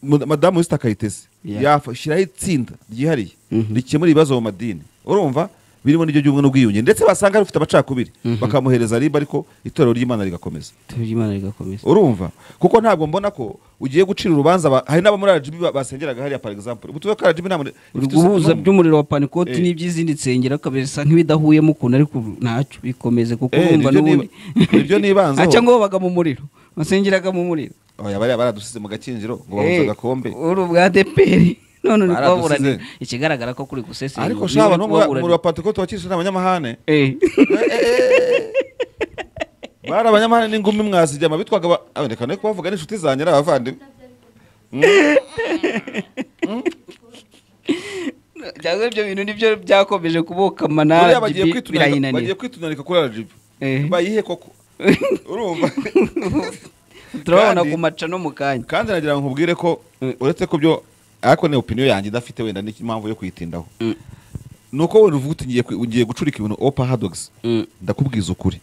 Mu- madamu wese akayiteze Yeah. yashyiraho itsinda ryihariye Mhm. rikemura ibibazo mu madini urumva birimo n'iryo ry'ubumwe n'ubwiyunge ndetse basanga rifite abacakubiri bakamuhereza riba ariko itorero ry'imana rigakomeza itorero ry'imana rigakomeza urumva kuko ntabwo mbona ko ugiye gucira urubanza ba- hari n'abo muri rgb ba- basengeraga hariya par exemple ubutuwe ko rgb nta muntu- uri ifite guhuza isano- by'umuriro wa panikoti Eh. n'iby'izindi nsengero akabisa nk'ibidahuyemo ukuntu ariko ntacyo bikomeze kuko Eh, urumva nibyo n'ubundi niba- nibyo nibanzeho. aca ngo babaga mu muriro basengeraga mu muriro Oya, bariya baradusize mu gakinjiro ngo babuze Eh, agakombe uri ubwa deperi none uri Baradusize. kubaburanira ikigaragara ko kuri gusesengura ariko niba shaba uri n'umuriro kubaburanira. wa pantekote wa kirisitu ni abanyamahane Eh. bari abanyamahane n'ingumi mwazijyama bitwaga ba- Ah, reka ne kubavuga n'inshuti zanjye ari abavandimwe cyangwa ibyo bintu nibyo byakomeje kubuka manara buriya bagiye gibi- kwitunanira bagiye birayinanira kwitunanirika kuri rgb Eh. bayihe koko urumva turababona kandi- ku maca no mu kanya kandi nagira ngo nkubwire ko Mm. uretse ko byo ariko ni opinion yanjye idafite wenda n'impamvu yo kuyitindaho Mm. ni uko wenda uvuga uti ngiye kwi- ngiye gucurika ibintu o paradox Mm. ndakubwiza ukuri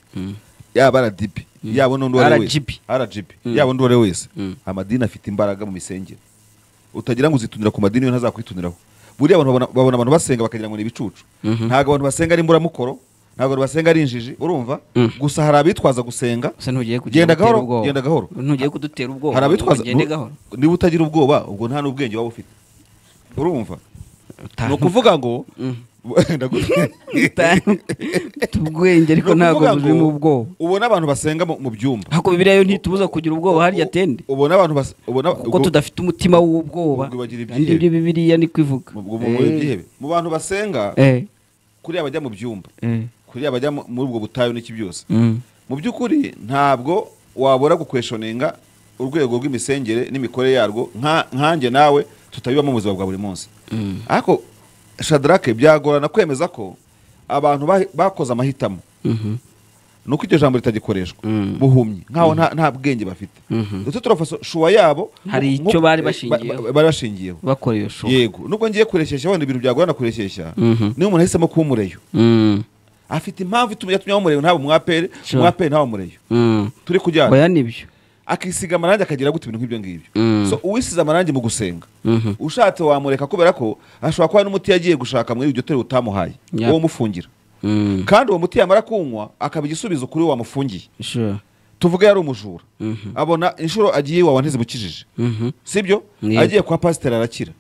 yaba rdb yaba n'undi uwo ari we RGB. wese rgb yaba n'undi uwo ari we wese Mm. amadini afite imbaraga mu misengero utagira ngo uzitunira ku madini yo ntazakwituniraho buriya abantu babona- babona abantu basenga bakagira ngo ni ibicucu ntabwo abantu basenga ari imburamukoro ntabwo abantu basenga ari injiji urumva Mm. gusa hari abitwaza gusenga gusa ntugiye kugira genda ngo utere gahoro ubwoba. genda gahoro ntugiye kudutera ubwoba hari abitwaza ugende nu- gahoro niba utagira ubwoba ubwo nta n'ubwenge waba ufite urumva ni ukuvuga ngo Ndagu- ubwenge ariko ni ntabwo ukuvuga ngo burimo ubwoba ubona abantu basenga mu- mu byumba ariko bibiliya yo ntitubuza kugira ubwoba harya tende ubona abantu bas- ubona kuko tudafite umutima w'ubwoba ubwo bagira kandi ibyo ibyihebe. bibiliya ni kubivuga ubwo mu- mu- byihebe. mu bantu basenga Eh, kuriya bajya mu byumba eh, kuriya bajya mu- muri ubwo butayu n'iki byose mm, mu by'ukuri ntabwo wabura gukweshoninga urwego rw'imisengere n'imikorere yarwo nka- nkanjye nawe tutabibamo mu buzima bwa buri munsi ariko shadarake byagorana kwemeza ko abantu ba- bakoze amahitamo mhm, ni uko iryo jambo ritagikoreshwa Mm. buhumye nkaho nta- nta bwenge bafite Mhm. ndetse turafasha shuwa yabo Hari nko- icyo bari ba- bashingiyeho. ba- bari bashingiyeho bakora iyo shuka yego nubwo ngiye kureshyeshya wenda ibintu byagorana kureshyeshya Mhm. niyo umuntu ahisemo kuba umureyo Mm, afite impamvu ituma yatumye aba umureyo ntaba umwapere Sure. umwapere ntaba umureyo mm. turi kujyana oya nibyo akisiga amarangi akagira gute ibintu nk'ibyo ngibyo Mm. so uwisize amarangi mu gusenga Mhm. ushatse wamureka kubera ko ashobora kuba hari n'umuti yagiye gushaka muri iryo torero utamuhaye Yeah. uwo umufungira Mm, kandi uwo muti yamara kunywa akaba igisubizo kuri uwo wamufungiye sure. tuvuge yari umujura Mhm. abona inshuro agiye iwawa ntizimukijije Mhm. sibyo Yego. agiye kwa pasiteri arakira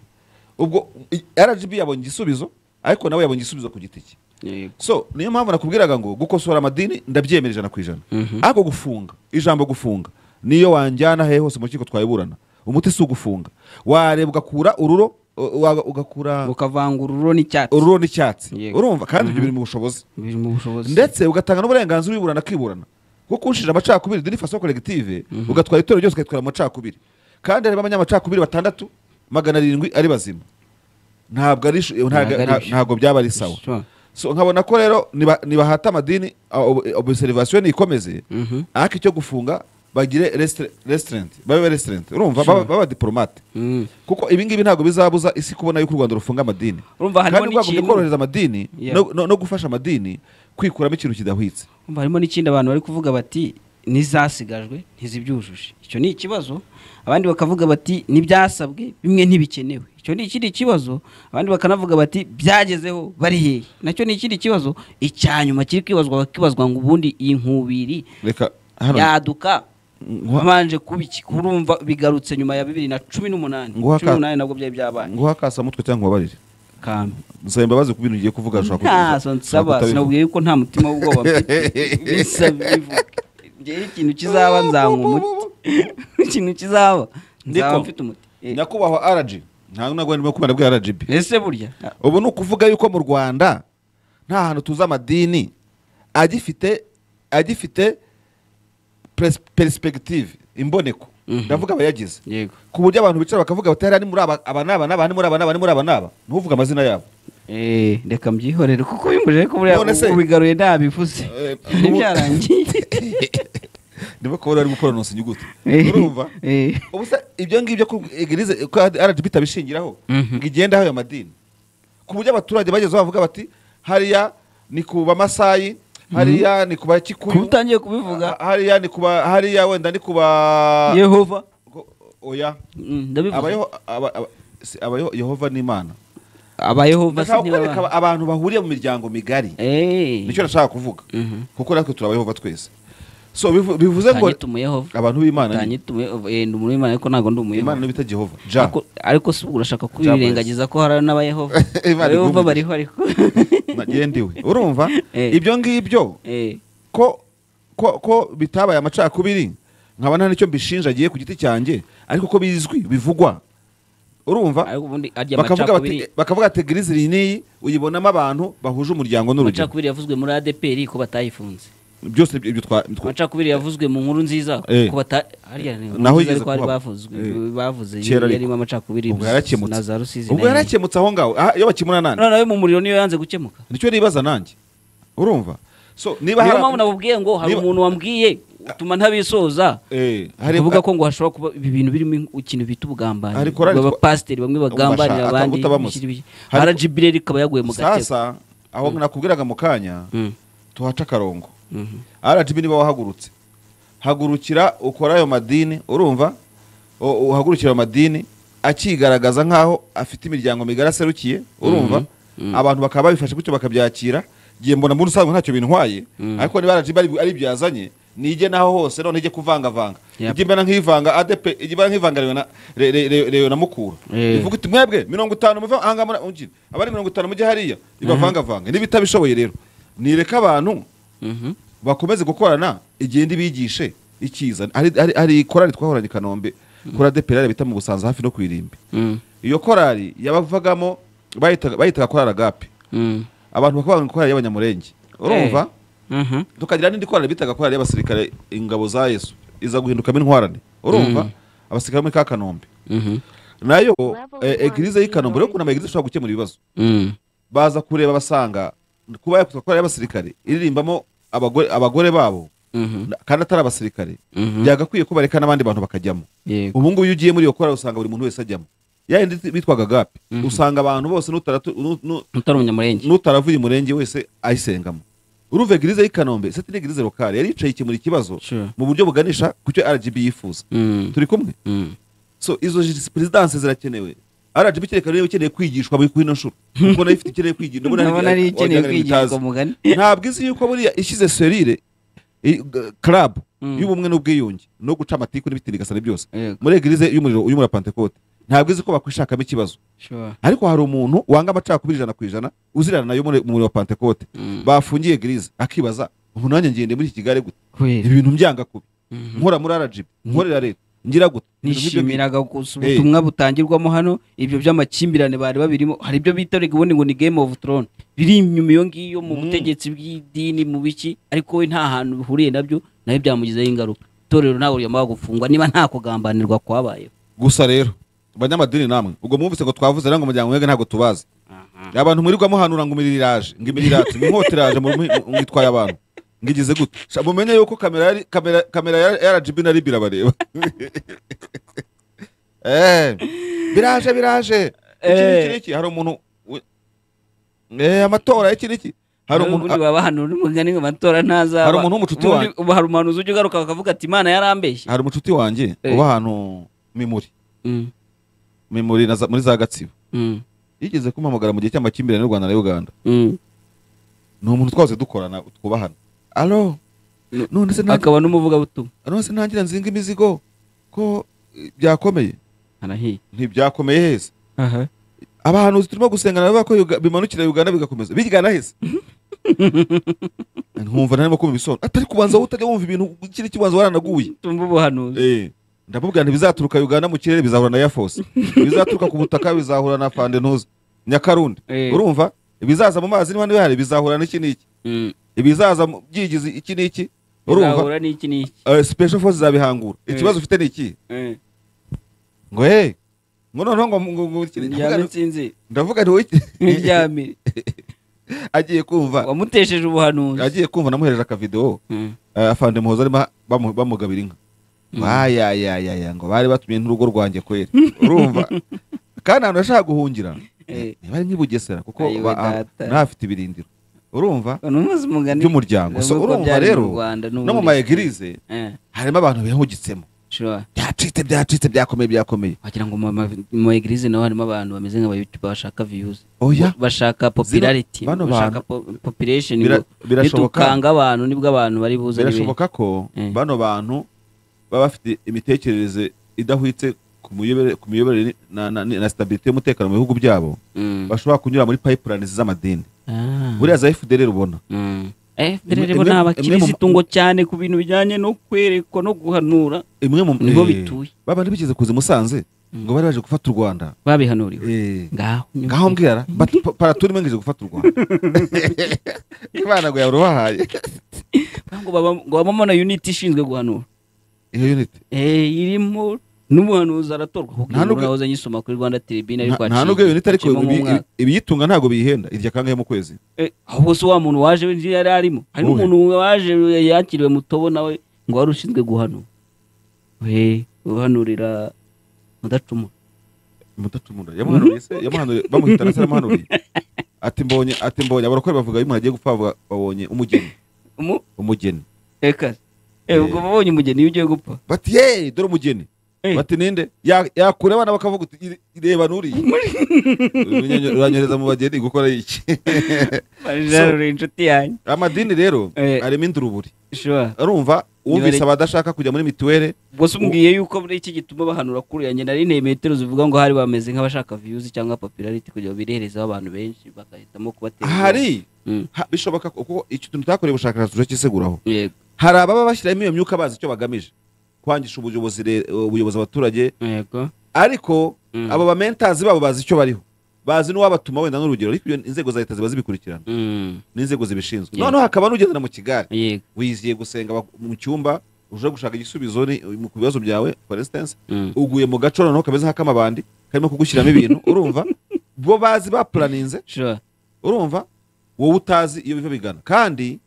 ubwo i- rgb yabonye igisubizo ariko nawe yabonye igisubizo ku giti cye Yego. so niyo mpamvu nakubwiraga ngo gukosora amadini ndabyemera ijana ku ijana ariko gufunga ijambo gufunga niyo wanjyana hehe hose mu rukiko twayiburana umuti si ugufunga wareba ugakura ururo u- wa- ugakura ukavanga ururo n'icyatsi ururo n'icyatsi Yego. urumva kandi ibyo biri mu bushobozi biri mu bushobozi ndetse ugatanga n'uburenganzira uwiburana akiburana bwo kunshira amacakubiri dini faso collective ugatwara itorero ryose ukaritwara mu macakubiri kandi harimo abanyamacakubiri batandatu magana arindwi ari bazima ntabwo ari ishu- ntabwo- ari nta- ishu. ntabwo byaba ari sawa Sure. so nkabona ko rero niba- nibahata amadini observation ikomeze ariko icyo gufunga bagire restri- restraint babe restraint urumva baba- baba diplomate Mm. kuko ibi ngibi ntabwo bizabuza isi kubona yuko u Rwanda rufunga amadini Urumva harimo kandi rwagombye n'ikintu- korohereza amadini Yeah. no- no- no gufasha amadini kwikuramo ikintu kidahwitse Umva, harimo n'ikindi abantu bari kuvuga bati n'izasigajwe ntizibyujuje icyo ni ikibazo abandi bakavuga bati n'ibyasabwe bimwe ntibikenewe icyo ni ikindi kibazo abandi bakanavuga bati byagezeho bari hehe nacyo ni ikindi kibazo icya nyuma kiri kwibazwa bakibazwa ngo ubundi iyi nkubiri reka hano yaduka Nguha- wabanje kubiki urumva bigarutse nyuma ya bibiri na cumi n'umunani Nguha cumi ka- n'umunani nabwo byari byabaye nguha akasamutwe cyangwa ubabarire kambi nsaba imbabazi ku bintu ugiye kuvuga ushobora kutubuza- ntazo ushobora nsaba kutabivuga. sinabwiye yuko nta mutima w'ubwoba mfite bisa bivuga ngewe ikintu kizaba nzanywa umuti ikintu kizaba Ndiko. nzaba mfite umuti Eh, nyakubahwa araji nta ntabwo ndimo kubana bwa rgb ese burya ubu ni ukuvuga yuko mu rwanda nta hantu tuzi amadini agifite agifite pres- perspective imboneko Mhm. ndavuga abayagize yego ku buryo abantu bicara bakavuga bati hariya ni muri aba aba ni aba n'aba ni muri aba n'aba ni muri aba n'aba ntuvuge amazina yabo Eh, reka mbyihorere kuko bimbujije ko buriya None se- ubigaruye ntabivuze Eh, ntibyarangiye ndimo kubona ari gukoranonsa inyuguti Eh, urumva eh. ubusa ibyo ngibyo ko egerize ko rgb itabishingiraho Mhm. ngo igendaho ayo madini ku buryo abaturage bageze bavuga bati hariya ni ku bamasayi hariya ni ku kuba bakikuyu utangiye kubivuga ha- hariya ni ku ba hariya wenda ni ku ba yehova Ko- oya Mm, ndabivuze. abayeho aba- aba- si- abayeho- yehova ni imana abayehova si ndashaka nibo kwereka bana abantu bahuriye mu miryango migari Eh. nicyo nashaka kuvuga Mhm. kuko natwe turi abayehova twese so bivu- bivuze ngo Utanyita umuyehova abantu b'imana ni- utanyita umuyehova Eh, ndi umuntu w'imana ariko ntabwo ndi imana umuyehova niyo bita jehova ja Ariko- ariko si ubwo urashaka kubirengagiza ko hari n'abayehova Imana abayehova igumye. bariho ariko nagiye ndiwe urumva Eh. ibyo ngibyo Eh, ko ko ko bitabaye amacakubiri nkaba nta n'icyo mbishinja agiye ku giti cyanjye ariko ko bizwi bivugwa urumva ariko ubundi arya bakavuga amacakubiri bati bakavuga ati egerize iyi n'iyi uyibonamo abantu bahuje umuryango n'urugero amacakubiri yavuzwe muri adeperi ko batayifunze byose ibyo- ibyo twa- twa- amacakubiri yavuzwe mu nkuru nziza Eh. ko bata harya ni Naho nkuru nziza yigeze ariko hari kuhaba. bavuzwe Eh. bavuze Kera ariko. yarimo amacakubiri ubwo yarakemutse na za rusizi ubwo na- yarakemutse aho ngaho aha, iyo bakimura nande none we mu muriro niyo yanze gukemuka nicyo nibaza nanjye urumva so niba niyo hari- mpamvu nabubwiye ngo hari niba- umuntu wambwiye utuma ntabisoza Eh, hari- uvuga ko ngo hashobora kuba ibi bintu birimo ikintu bita ubugambanyi Hari korali Ngo twa- abapasiteri bamwe bagambanira Ubasha- abandi utabamutse. bishyira ibi- Hari- RGB rero ikaba yaguye mu gakeka sasa aho nakubwiraga mu kanya Mm, tuhaca akarongo mhm. rgb niba wahagurutse hagurukira ukora ayo madini urumva U- uhagurukira ayo madini akigaragaza nk'aho afite imiryango migari aserukiye urumva abantu bakaba babifashe gutyo bakabyakira ngiye mbona muri usanzwe ntacyo bintwaye ariko niba rgb ari- ari ibyo yazanye nijye naho hose none ijye kuvangavanga Yep. ijye mbona nk'ivanga adp ijye mbona nk'ivanga rewe na- re- re- re- rewe na mukura Eh. ivuga iti mwebwe mirongo itanu muve aha ngaha muri- mujyi. abari mirongo itanu mujye hariya ibavangavange n'ibitabishoboye rero nireke abantu Mhm. bakomeze gukorana igenda ibigishe ikiza hari hari- hari korali twahoranye i kanombe kora deperare bita mu busanza hafi no ku irimbi Mm, iyo korali yabavagamo bayitaga bayitaga korali agape mm, abantu bakaba bavuga ngo korali y'abanyamurenge urumva mhm. tukagira n'indi korali bitaga korali y'abasirikare ingabo za yesu iza guhindukamo intwarane urumva abasirikare bo muri ka kanombe Mhm. nayo eh, egirize y'i kanombe rero ukuntu amagirize ashobora gukemura ibibazo Mm. baza kureba basanga kuba yakora korali y'abasirikare iririmbamo abagore abagore babo Mhm. kandi atari abasirikare Mhm. byagakwiye ko bareka n'abandi bantu bakajyamo Yego. ubu ngubu iyo ugiye muri iyo korali usanga buri muntu wese ajyamo yayindi bitwaga gapi usanga abantu bose n'utaratu- nu- nu- utari umunyamurenge n'utaravuye umurenge wese ayisengamo uruva egirize y'i kanombe seti n'egirize lokale yari yicaye ikemura ikibazo Sure. mu buryo buganisha ku cyo rgb yifuza Mm, turi kumwe mm. so izo perezidanse zirakenewe rgb kereka niba ikeneye kwigishwa muri kuri ino nshuro kuko nayo ifite ikeneye kwigishwa Ndabona ariyo ikeneye kwigishwa mugani ntabwo izi yuko buriya ishyize serire club Mm. y'ubumwe n'ubwiyunge no guca amatiku n'ibitirigasane byose Yego. muri egirize y'umuriro y'umura pantekote ntabwo izi ko bakwishakamo ikibazo Sure. ariko hari umuntu wanga amacakubiri ijana ku ijana uzirana nayo muri umuriro wa pantekote Mm. bafungiye egirize akibaza ubu nanjye ngende muri iki gare gute Kweli. ibi bintu byanga kubi Mhm. nkora muri rgb nkorera leta ngira gute Ibintu nk'ibyo ngibyo. nishimiraga gusa Eh. ubutumwa butangirwamo hano ibyo by'amakimbirane bari babirimo hari ibyo bita rege ubundi ngo ni game of throne biri inyuma iyo ngiyo mu Mm. butegetsi bw'idini mu biki ariko we nta hantu bihuriye nabyo nawe byamugizeho ingaruka itorero ntabwo ryamaze gufungwa niba nta kugambanirwa kwabayeho gusa rero banyamadini namwe ubwo mwumvise ngo twavuze rero ngo umuryango mwebwe ntabwo tubazi abantu mwirirwamo hanura ngo imirire iraje ngo imirire iraje ngo inkota iraje mu- mu- mu- mwitwaye abantu ngo igize gute Sha, mumenye yuko kamera yari- kamera- kamera ya ya RGB na RIB irabareba Eh, biraje biraje iki Eh. n'iki n'iki hari umuntu we- Eh, amatora iki n'iki hari umuntu ubundi waba hano n'umugani ngo amatora ntazaba Hari umuntu w'umucuti Ubundi ubu hari umuhanuzi ujya ugaruka bakavuga ati imana yarambeshye hari umucuti wanjye Eh. uba ahantu mimuri Mm, mimuri na za- muri za gatsibo mm, yigeze kumpamagara mu gihe cy'amakimbirane y'u Rwanda na Uganda mm. ni umuntu twose dukorana twubahana alo Nu- none se ntangira- akaba n'umuvugabutumwa none se ntangira nzinga imizigo ko eh, byakomeye arahiye ntibyakomeye heza aha abahanuzi turimo gusengana bavuga ko Yuga- bimanukira uganda bigakomeza bigana heza nkumva ntarimo kumva ibisobanuro atari kubanza wowe utajya wumva ibintu ikindi kibanza waranaguye tumva ubuhanuzi Eh, ndamubwira ntibizaturuka uganda mu kirere bizahura na yafose ibizaturuka ku butaka bizahura na fande ntuzi nyakarundi Eh. urumva ibizaza mu mazi niba ntibihari bizahura n'iki n'iki ibizaza mu- byigize iki n'iki urumva urumva n'iki n'iki Eh, special force zabihangura Eh. ikibazo ufite ni iki Eh, ngo hey ngo noneho ngo- ngo ngo- iki- ndavuga ndyame nti- nsinzi ndavuga nti wowe iki- ndyame agiye kumva wamutesheje ubuhanuzi agiye kumva namuhereje akavidewo Mm. eh, afande muhoza arimo bamu- bamugabira inka ayayayaya ngo bari batumye n'urugo rwanjye kweri urumva kandi ahantu yashaka guhungira Eh. niba ari nk'i Bugesera kuko Ayiwe ba- ah, data. ntahafite ibirindiro urumva numuzi umugani by'umuryango So, Ndavuga ko urumva byari mu rero Rwanda no n'ubundi. mu maegirize Eh, harimo abantu bihugitsemo sure. byacitse byacitse byakomeye byakomeye wagira ngo mu ma- mu ma egirize naho harimo abantu bameze nk'abayutuba bashaka views oya bashaka popularity bano bashaka bantu- po- population Bira- ngo birashoboka. nitukanga abantu nibwo abantu bari buze ari benshi. birashoboka ko Eh. bano bantu baba bafite imitekerereze idahwitse ku miyobere- ku miyoborere na- na na stabilite y'umutekano mu bihugu byabo Mm. bashobora kunyura muri pipeline z'amadini Ah. buriya za FDLR ubona Mm. Eh, mbere Imwe- rero imwe- ni imwe abakirisitu mu- ngo cyane ku bintu bijyanye no kwerekwa no guhanura imwe mu Niho eh, bituye. babandi bigeze kuza i musanze ngo bari baje gufata u rwanda babihanuriwe Eh, ngaho ngaho mbwira bati- pa- paraturi mwe ngo ije gufata u rwanda imana ngo yabura ubahaye ngo baba- ngo babamo na unit ishinzwe guhanura iyo unit Eh, irimo n'umuhanuzi aratorwa kuko Nta nubwo- nahoze nyisoma kuri rwanda tribune ariko nta nta nubwo iyo unit ariko ibi- ibi- ibiyitunga ntabwo biyihenda irya kangahe mu kwezi aho bose wa muntu waje nzi yari arimo hari Uwe. n'umuntu waje yakiriwe mutobo nawe ngo wari ushinzwe guhanura we guhanurira mudacumura mudatumura yamuhanuriye se yamuhanuriye bamuhitana se yamuhanuriye ati mbonye ati mbonye abarokore bavuga iyo umuntu agiye gupfa bavuga- babonye umugeni Umu- umugeni eka Eh, ubwo babonye umugeni iyo ugiye gupfa bati ye dore umugeni Eh. bati ninde Ya- yakura abana bakavuga uti "Ire- ireba nuriya Uranyo- uranyohereza mu bageni gukora iki bajarure inshuti yanjye amadini rero Eh. arimo induruburi Sure. urumva Niba wumvise ari- abadashaka kujya muri mituweli bose umbwiye yuko muri iki gituma bahanura kuri yanjye nari nteye metero zivuga ngo hari bameze nk'abashaka views cyangwa popularity kugira ngo bireherezeho abantu benshi bagahitamo kubatera hari Mm. ha- bishoboka ko- kuko icyo tuntu tutakoreye ubushakashatsi turacyiseguraho yego hari ababa bashyiramo iyo myuka bazi icyo bagamije kwangisha ubuyobozi re- ubuyobozi abaturage yego ariko Mm. abo bamentazi babo bazi icyo bariho bazi n'uwabatuma wenda n'urugero ariko iyo inzego za leta ziba zibikurikirana Mm. n'inzego zibishinzwe Yeah. noneho hakaba n'ugendera mu kigare yego wiziye gusenga bak- mu cyumba uje gushaka igisubizo ni- ku bibazo byawe for instance Mm. uguye mu gaco noneho kameze nk'akamabandi karimo kugushyiramo ibintu urumva bo bazi bapuraninze sure urumva wowe utazi iyo biva bigana kandi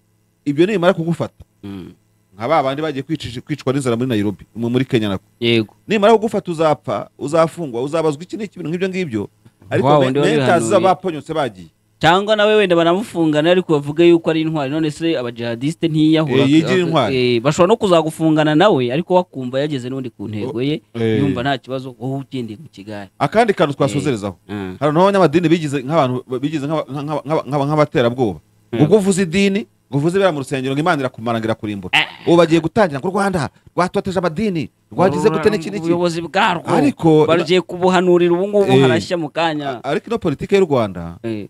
ibyo nibimara kugufata Mm. nka ba bandi bagiye kwicisha- kwicwa n'inzara muri nairobi mu- muri kenya nako yego nimara kugufata uzapfa uzafungwa uzabazwa iki n'iki ibintu nk'ibyo ngibyo ariko Wow, me- ndi wabihanuye. mentazi z'abaponyotse bagiye cyangwa nawe wenda banamufungana ariko bavuge yuko ari intwari none se abajihadiste ntiyiyahura Eh, yigira intwari. Eh, bashobora no kuzagufungana nawe ariko wakumva yageze n'undi ku ntego ye Eh. yumva nta kibazo wowe ugendeye mu kigare akandi kantu twasozerezaho Mm. hari n'abanyamadini bigize nk'abantu bigize nk'aba- nk'aba- nk'aba- nk'aba- nk'abaterabwoba ubwo uvuze idini ngo uvuze ibera mu rusengero ngo imana irakumara ngo irakurimba ubu bagiye gutangira ngo u rwanda rwatoteje amadini rwagize gute n'iki n'iki ubuyobozi bwarwo Ariko- bagiye kubuhanurira ubu ngubu Eh. harashya mu kanya ariko ino politiki y'u rwanda Eh,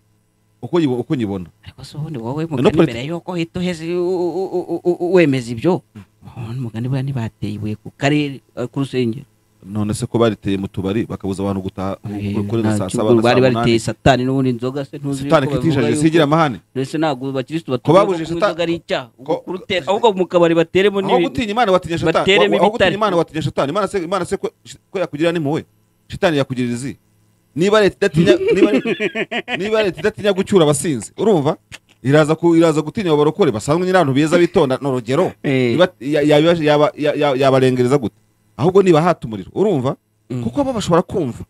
uko nyibo- uko nyibona ariko se ubundi wowe No mugani politi- mbere yuko uhita uheze u- u- u- u- u- wemeza ibyo ubona umugani buriya ntibateye ibuye ku karere eh, ku rusengero none se ko bariteye mu tubari bakabuza abantu gutaha Eh, kuri saa nta saba cyubwo na saa bari bariteye munani satani n'ubundi inzoga se ntuzi satani yuko kitijajije bavuga sigira yuko- amahane mbese ntabwo abakirisitu Ko batuye ko babujije kunywa sata- inzoga ari icyaha ko- kurutera ahubwo mu kabari bateremo aho n'ibintu. gutinya imana watinya shatani bateremo Wa- aho gutinya ibitari. imana watinya shatani imana se imana se ko ko yakugirira n'impuhwe shatani yakugirira izi niba leta idatinya niba leta- niba leta idatinya gucyura abasinzi urumva iraza ku iraza gutinya abo barokore basanzwe nyine abantu beza bitonda ni urugero Eh. iba- ya- ya- yaba- ya- ya- yabarengereza gute ahubwo niba hata umuriro urumva kuko bo bashobora kumva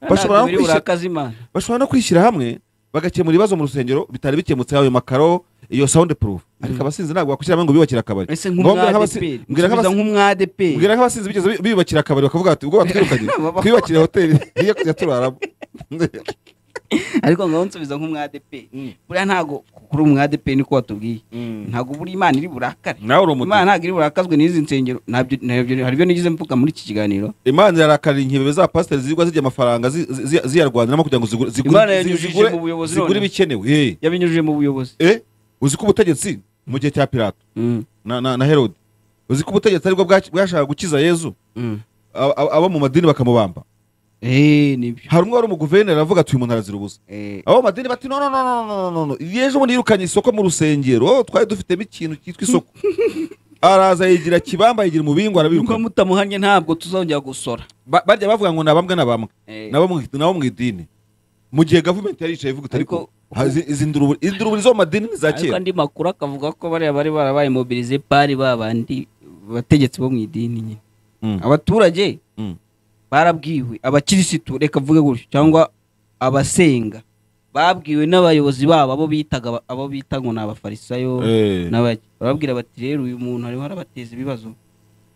bashobora no Ntabwo biri kwishyira- burakaza Imana. bashobora no kwishyira hamwe bagakemura ibibazo mu rusengero bitari bikemutse ayo makaro iyo sound proof ariko abasinzi ntabwo bakwishyira hamwe ngo biyubakire akabari Ese Ngo mbwira nk'umwa nk'abasi- ADP, mbwira musubiza nk'abasi- nk'umwa ADP. mbwira nk'abasinzi bigeze bi- biyubakira akabari bakavuga bati ubwo batwirukanye twiyubakire hoteli iyo kujya turaramo ariko ngaho nsubiza nk'umwa ADP. buriya ntabwo kuri umwa ADP niko watubwiye ntabwo buri imana iri burakare nawe uri umuti imana ntabwo iri burakazwe n'izi nsengero ntabyo ntabyo- hari ibyo nigize mvuga muri iki kiganiro imana irarakara inkebe za pasiteri zigwa zijya amafaranga zi- zi- zi- ziyarwaniramo kugira ngo zigure- Imana zigure- zi- yanyujije zigure mu buyobozi zigure none. ibikenewe Eh, yabinyujije mu buyobozi eh, uzi ko ubutegetsi mu gihe cya pirato Mm, na na- na herode uzi ko ubutegetsi aribwo bwa- bwashakaga gukiza yezu mm. a- a- abo mu madini bakamubamba eee nibyo hari umwe wari umuguverineri aravuga ati uyu muntu arazira ubusa Eh, abo mu madini bati no no no no no no no no yeje ubundi yirukanye isoko mu rusengero oh, twari dufitemo ikintu cyitwa isoko araza yigira kibamba yigira umubingo nuko arabirukana mutamuhanye ntabwo tuzongera gusora Ba- barya bavuga ngo ni abambwe n'abambwe Eh. nabo mu- nabo mu idini mu gihe gavumenti yari yicaye ivuga iti ariko Ariko- ha- zi- izi nduruburi izi nduruburi zo mu madini ni za ariko kera andi makuru akavuga ko bariya bari barabaye mobilize pari ba bandi bategetsi bo mu idini nyine Mm. abaturage Mm. barabwiwe abakirisitu reka mvuge gutyo cyangwa abasenga babwiwe n'abayobozi babo abo bitaga aba- abo bita ngo ni abafarisayo Eh. n'abaki barababwira bati rero uyu muntu hariho arabateza ibibazo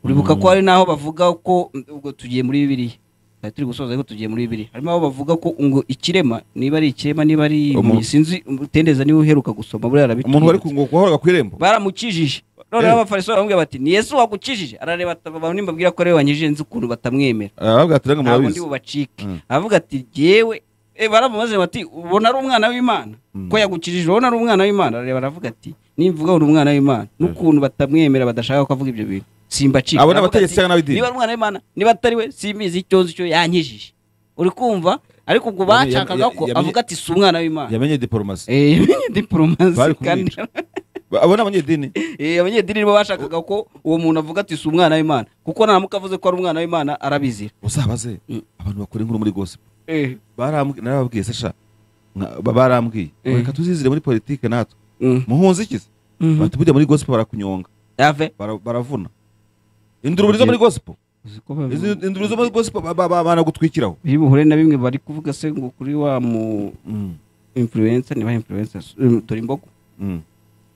uribuka ko hari n'aho bavuga ko mm, ubwo tugiye muri bibiliya twari turi gusoza ariko tugiye muri bibiliya harimo aho bavuga ko ngo ikirema niba ari ikirema niba ari Umu- impumyi, sinzi utendeza niba uheruka gusoma buriya arabitwibutsa umuntu wari ku ngo wahoraga ku irembo baramukijije noneho Eh. abafariso baramubwira bati ni yesu wakukijije arareba ati, "Aba nimbabwira ko rero wanyijije nzi ukuntu batamwemera aravuga ati rega ntabwo ndi murabizi bubacike Mm. aravuga ati yewe baramubaze bati ubona ari umwana w'imana ko yagukijije ubona ari umwana w'imana arareba aravuga ati nimvuga uri umwana w'imana n'ukuntu batamwemera badashaka ko avuga ibyo bintu simbacika Abo ni Aravuga abategetsi ati, cyangwa n'ab'idini?" niba ari umwana w'imana niba atari we simbizi icyo nzi cyo yankijije uri kumva ariko ubwo Yamenye- bashakaga ko yamenye- avuga ati si umwana w'imana yamenye diporomasi Eh, yamenye Bari diporomasi kandi kumwica. Ba- abo ni abanyedini Eh, abanyedini nibo bashakaga ko uwo muntu avuga ati si umwana w'imana kuko naramuka avuze ko ari umwana w'imana arabizira uzabaze Mm. abantu bakora inkuru muri gospel Eh, Barambwi- narababwiye se sha Mwa- ba- barambwiye Eh. reka tuzizire muri politike natwe mm, muhunze iki se mhm. bati burya muri gospel barakunyonga Yave. bara- baravuna induruburi zo muri gospel izi induruburi zo muri gospel ba- ba- ba- banagutwikiraho biri buhure na bimwe bari kuvuga se ngo kuri wa mu Mm, influencer niba influencer mm, dore imbogo mm.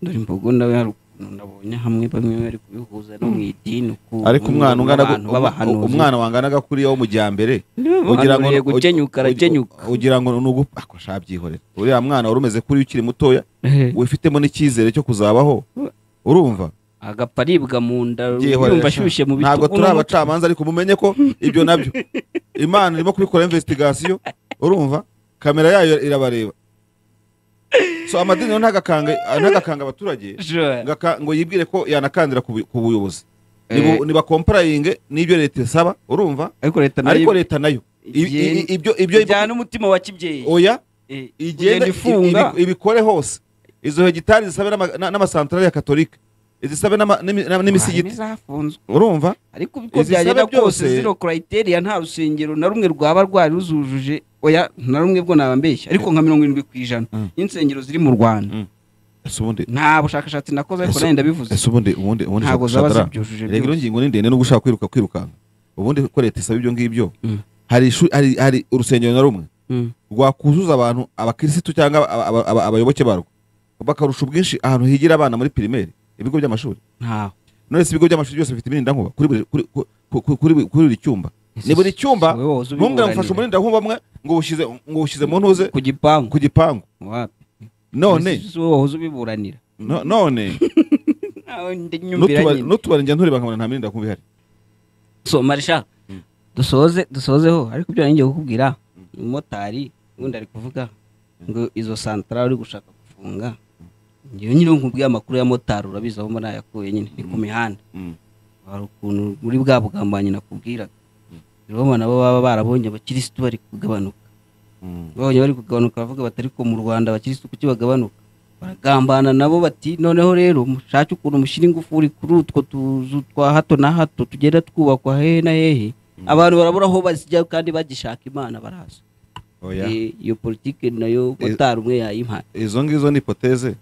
dore imbogo nawe hari ukuntu nabonye hamwe bamwe bari kubihuza no mu idini ukuntu ariko umwana ungana abantu b'abahanuzi. umwana wanganaga kuriya wo mu jyambere Niba ugira ngo bahanuriye gukenyuka arakenyuka ugira ngo ni ugu ako shabyihorera uriya mwana wari umeze kuri ukiri mutoya Eh, wifitemo n'icyizere cyo kuzabaho urumva agapfa aribwa mu nda Byihorere yumva sha. ashyushye mu ntabwo bitugu turi n'umutwe. abacamanza ariko mumenye ko ibyo nabyo imana irimo kubikora investigasiyo urumva kamera yayo irabareba so amadini rero ntagakange ntagakanga abaturage Sure. ngo aka- ngo yibwire ko yanakandira ku bu- ku buyobozi Eh. Nibu- nibakomparayinge n'ibyo leta isaba urumva ariko leta nayo ariko leta nayo i- i- i- ibyo ibyo bijyana n'umutima wa kibyeyi oya Eh, igenda kugenda ifunga ibi- ibikore hose izo hegitari zisabe n'ama- na- n'amasantarari ya katolika izisabe n'ama- n'imi- n'ama- n'imisigiti zafunzwe urumva ariko uko Izi byagenda sabe byose- kose zino kurayiteri nta rusengero na rumwe rwaba rwari ruzujuje oya na rumwe bwo nabambeshya ariko nka mirongo irindwi ku ijana Mm. n'insengero ziri mu rwanda Mm. ese ubundi nta bushakashatsi nakoze ariko Ese- nawe ndabivuze ese ubundi ubundi ubundi Ntabwo shadara- zaba shadara. zibyujuje Erega ino byose. ngingo ni ndende no gushaka kwiruka kwirukanka ubundi ko leta isaba ibyo ngibyo Mm. hari ishu- hari- hari urusengero na rumwe Mm. rwakuzuza abantu abakirisitu cyangwa aba- aba- aba- abayoboke barwo bakarusha ubwinshi ahantu higira abana muri pirimeri ibigo by'amashuri ntaho nonese ibigo by'amashuri byose bifite imirindankuba kuri buri- kuri- ku- ku- ku- kuri buri- kuri buri cyumba ni buri cyumba wowe woza ntumbwira ngo ubiburanire. ufashe umurindankuba umwe ngo uwushyize ngo uwushyize mu ntuze ku gipangu ku gipangu wapi none Ese wowe wahoze ubiburanira no- none nawe ndi nyumvira n'utubari nyine n'utubari njya ntureba nkabona nta mirindankuba ihari soma rishaka dusoze dusozeho ariko ibyo ngiye kukubwira umumotari ubundi ari kuvuga ngo izo santara uri gushaka gufunga ngewe nyine nkubwiye amakuru ya motari urabizi aho muri ayakuye nyine ni ku mihanda Mm. hari ukuntu muri bwa bugambanyi nakubwiraga rero nabo baba barabonye abakirisitu bari kugabanuka Mm. babonye bari kugabanuka baravuga bati ariko mu rwanda abakirisitu kuki bagabanuka baragambana nabo bati noneho rero mushake ukuntu mushyira ingufuri kuri utwo tuzu twa hato na hato tugenda twubakwa hehe na hehe abantu barabura aho bazijya kandi bagishaka imana baraza Oya. Eh, iyo politiki nayo Eh. motari umwe yayimpaye izo ngizo ni ipoteze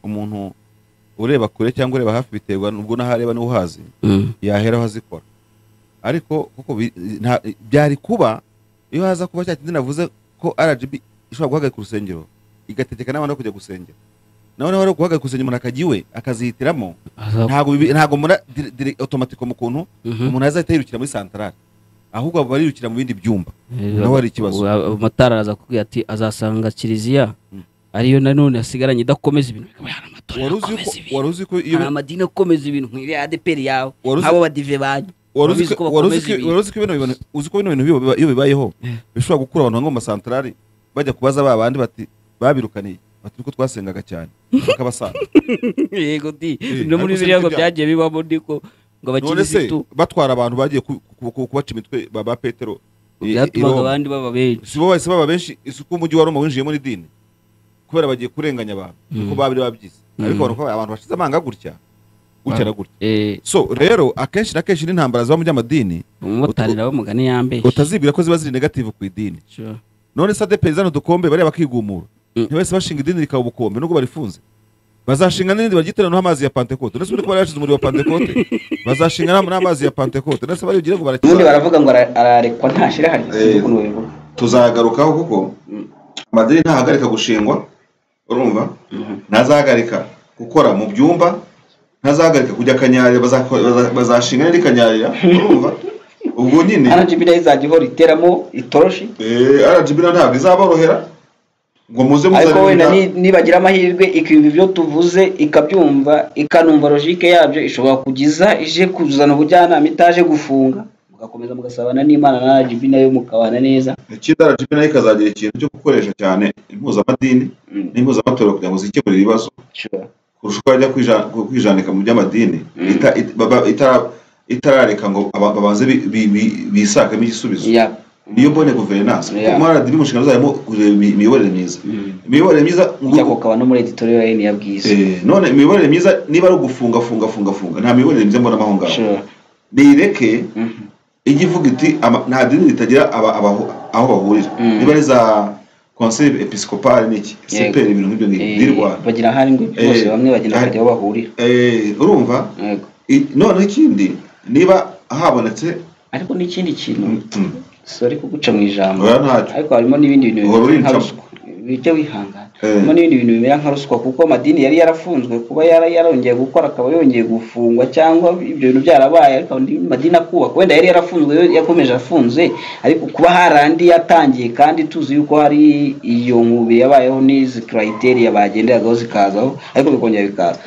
umuntu ureba kure cyangwa ureba hafi biterwa n'ubwo n'ahareba n'uhazi yaheraho azikora ariko kuko bi- nta- byari kuba iyo haza kuba cya kindi navuze ko rgb ishobora guhagarika urusengero igategeka n'abantu bo kujya gusengera noneho rero guhagarika urusengero umuntu akajya iwe akazihitiramo ntabwo bibi- ntabwo mura dire- dire- automatique mu kuntu Mhm. umuntu azahita yirukira muri santarari ahubwo barirukira mu bindi byumba naho hari ikibazo motari araza kubwira ati azasanga kiliziya Mm. ariyo nanone yasigaranye idakomeza ibintu Akaba hari amatora wari uzi akomeza ko- ibintu. wari uzi ko iyo hari amadini akomeza ibintu nk'iriya adeperi yawe Wari uzi- nk'abo badive banyu wari uzi Urabizi ko ko wari uzi bakomeza ko- ibintu. wari uzi ko bino bintu uzi ko bino bintu biba- biba- iyo bibayeho bishobora gukura abantu bamwe mu masantarari bajya kubaza ba bandi bati babirukaniye bati niko twasengaga cyane bakabasanga yego di Eh, no ariko se muri biriya ngo ibyo byagiye bibamo niko ngo none se abakirisitu batwara abantu bagiye ku- ku- ku- kubaca imitwe ba ba petero i- i- byatumaga i Roma. abandi baba benshi si bo bahise baba benshi isuku umujyi wa roma winjiyemo n'idini kubera bagiye kurenganya abantu niko babiri babyize ariko babona ko abantu bashize amanga gutya gutya na gutya Eh, so rero akenshi na kenshi n'intambara ziba mu by'amadini umumotari nawe mugani yambehe utazibwira ko ziba ziri negative ku idini Sure. none se adeperi zano dukombe bariya bakigumura Mm. ntibahise bashinga idini rikaba ubukombe nubwo barifunze bazashinga n'irindi baryitiranaho amazi ya pantekote ndetse ko bari bashize umuriro wa pantekote bazashinga n'am- n'amazi ya pantekote ndetse bariyugire ngo ubundi barakira baravuga ngo ara- ararekwa ntashira hari Eh. ukuntu babivuga tuzagarukaho kuko amadini ntahagarika gushingwa urumva ntazahagarika gukora mu byumba ntazahagarika kujya akanyarira bazako- baza- bazashinga n'indi kanyarira urumva ubwo nyine rgb nayo izajya ihora iteramo itoroshi eh, rgb na ntabwo izaborohera ngo muze ariko wenda muzanira ni- nibagira amahirwe ikumva ibyo tuvuze ikabyumva ikanumva logike yabyo ishobora kugiza ije kuzana ubujyanama itaje gufunga mugakomeza mugasabana n'imana na rgb nayo mukabana neza ikindi rgb nayo ikazagira ikintu cyo gukoresha cyane impuzamadini Mm. n'impuzamatorero kugira ngo zikemurire ibibazo Sure. kurusha uko bajya kwija- kwijanika mu by'amadini ita- it- baba- itara- itarareka ngo aba- babanze bi- bi- bi- bisakemo igisubizo Yeah. niyo mbone guverinanse Yeah. kuko mara mu nshingano zayo kureba imi- imiyoborere myiza imiyoborere myiza mu Ujya rwego- kukaba no muri editorial ya ya bwiza Eh, none imiyoborere myiza niba ari ugufunga funga funga funga nta miyoborere myiza mbona aho ngaho Sure. nireke Mhm. ijya ivuga iti ama- nta dini ritagira aba- abaho- aho bahurira Mm. niba ari za konseri episikopale n'iki Yego. siperi ibintu nk'ibyo ngibyo Eh, by'i rwanda bagira ahari ngo bose Eh, bamwe bagira ahari- bakajya aho bahurira Eh, urumva Yego. I- noneho ikindi niba habonetse ariko n'ikindi kintu Mm. sori kuguca mu ijambo Oya, ntacyo. ariko harimo n'ibindi bintu Uhora bimeze nka urinca. ruswa bijya wihangana Eh. harimo n'ibindi bintu bimera nka ruswa kuko amadini yari yarafunzwe kuba yara yarongeye gukora akaba yongeye gufungwa cyangwa ibyo bintu byarabaye ariko andi madini akubaka wenda yari yarafunzwe yo yakomeje afunze ariko kuba hari andi yatangiye kandi tuzi yuko hari iyo nkubi yabayeho n'izi criteria bagenderagaho zikazaho ariko bikongera bikaza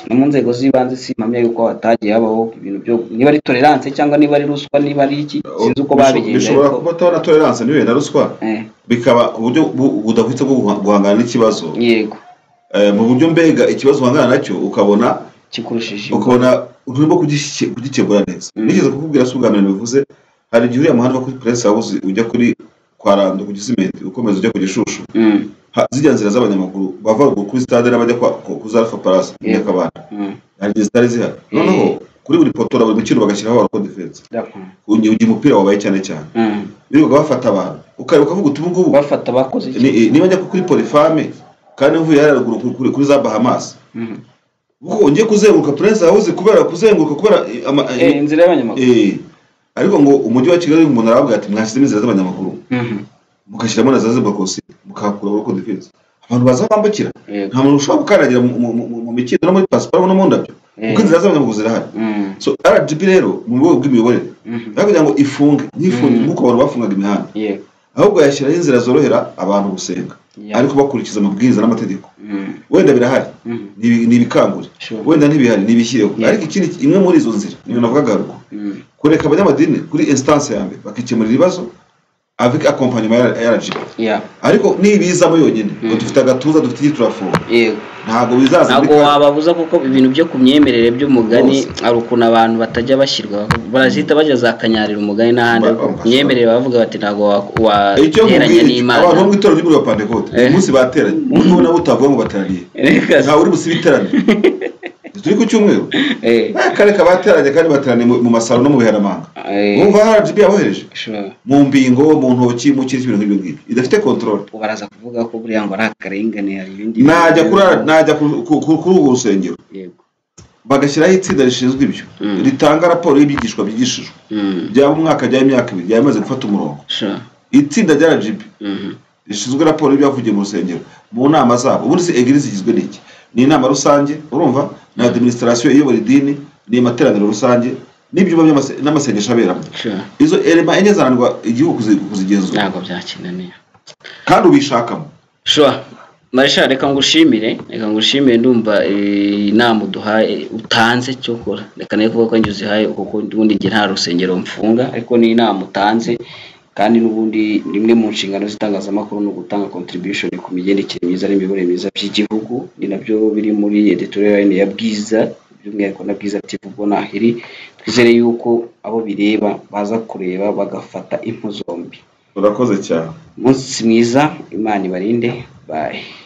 no mu nzego z'ibanze simpamya yuko hatagiye habaho ibintu byo niba ari tolerance cyangwa niba ari ruswa niba ari iki sinzi uko babigenje bishobora ariko kuba na tolerance ntibihe na ruswa Eh, bikaba uburyo bu- budahwitse bwo guha- guhangana n'ikibazo yego Eh, mu buryo mbega ikibazo uhangana nacyo ukabona kikurushije imbaga. ukabona urimo kugiki- kugikemura neza Mm. nigeze kukubwira si ubwa mbere bivuze hari igihe uriya muhanda wo kuri press house ujya kuri kwa rando ku gisimenti ukomeza ujya ku gishushu Mm, Ha- zijya nzira z'abanyamaguru bava ruguru kuri stade n'abajya kwa- ku ku za alpha palace Yeah. nyakabanda mm, hari igihe zitari zihari noneho kuri buri poto na buri mukino bagashyiraho abarokodi defense d'accord. ugiye umupira wabaye cyane cyane Mm, birirwa bafata abantu ukareba ukavuga uti ubu ngubu bafata bakoze iki ni- niba njya kuri polifame kandi mvuye hariya ruguru kuri- kuri- kuri za bahamas Mhm. ubwo ngiye kuzenguruka puresi hawuze kubera kuzenguruka kubera eh, ama- eh, Eh, inzira y'abanyamaguru eh. ariko ngo umujyi wa kigali umuntu aravuga ati mwashyizemo inzira z'abanyamaguru Mhm, mugashyiramo na za zeburakorosi mukahakura buroko defense abantu baza bambukira yego nta muntu ushobora gukandagira mu- mu mu- mu mikindo no muri pasiparumu no mu ndabyo kuko Eh. inzira z'abanyamaguru zirahari Mm, so rgb rero mu rwego rw'imiyoborere mhm, aho kugira ngo ifunge ntifunge Mhm. nk'uko abantu bafungaga imihanda yego ahubwo yashyiraho inzira zorohera abantu gusenga Yeah. ariko bakurikiza amabwiriza n'amategeko Mm, wenda birahari mhm, ntibi- ntibikangure Sure. wenda ntibihari ntibishyireho Yeah. ariko ikindi imwe muri izo nzira niyo navugaga haruguru mm, kureka abanyamadini kuri instance ya mbere bakikemurira ibibazo avec accompagnement ya ya RGB yeah, ariko nibizamo yonyine ngo dufite agatuza dufite iki turafunga yego ntabwo bizaza muri ntabwo kane. wababuza kuko ibintu byo ku myemerere by'umugani hari ukuntu abantu batajya bashyirwa barazihita bajya za kanyarira umugani n'ahandi Ba- ariko ku ba- myemerere bavuga bati ntabwo wa- icyo wateranya nkubwira iki, n'imana abantu bo mu itorero ry'umuriro wa pantekote Eh. uyu munsi bateranye nubwo nabo utavuga ngo bateraniye Reka se. ntawe uri busibe iteraniro turi ku cyumweru Eh, akareka bateranye kandi bateraniye mu mu masaro no mu biharamanga eh, wumva rgb yabohereje sure. mu mbingo mu ntoki mu kindi kintu nk'ibyo ngibyo idafite control baraza kuvuga ko buriya ngo ari akarengane hari ibindi najya kuri najya ku- ku- ku- kuri urwo rusengero yego bagashyiraho itsinda rishinzwe ibyo Mm. ritanga raporo y'ibyigishwa byigishijwe Mm, byaba umwaka byaba imyaka ibiri byaba bimaze gufata umurongo sure. itsinda rya rgb Mhm, rishinzwe raporo y'ibyavugiye mu rusengero mu nama zabo ubundi se egirizi igizwe n'iki ni inama rusange urumva ni adiminisitirasiyo iyobora idini ni amateraniro rusange n'ibyumba by'amase- n'amasengesho aberamo sure. izo elema enye zananirwa igihugu kuzi- kuzigenzura ntabwo byakinaniye kandi ubishakamo sure marisha reka ngushimire reka ngushimire ndumva eh, inama uduhaye utanze cyo kora reka nayo kuvuga ko njye uzihaye kuko ubundi njye nta rusengero mfunga ariko ni inama utanze kandi n'ubundi rimwe mu nshingano z'itangazamakuru ni ugutanga contribution ku migendekere myiza n'imiyoborere myiza by'igihugu ni nabyo biri muri editorial line ya bwiza by'umwihariko na bwiza TV Bonahiri twizere yuko abo bireba baza kureba bagafata impu zombi urakoze cyane umunsi mwiza imana ibarinde bye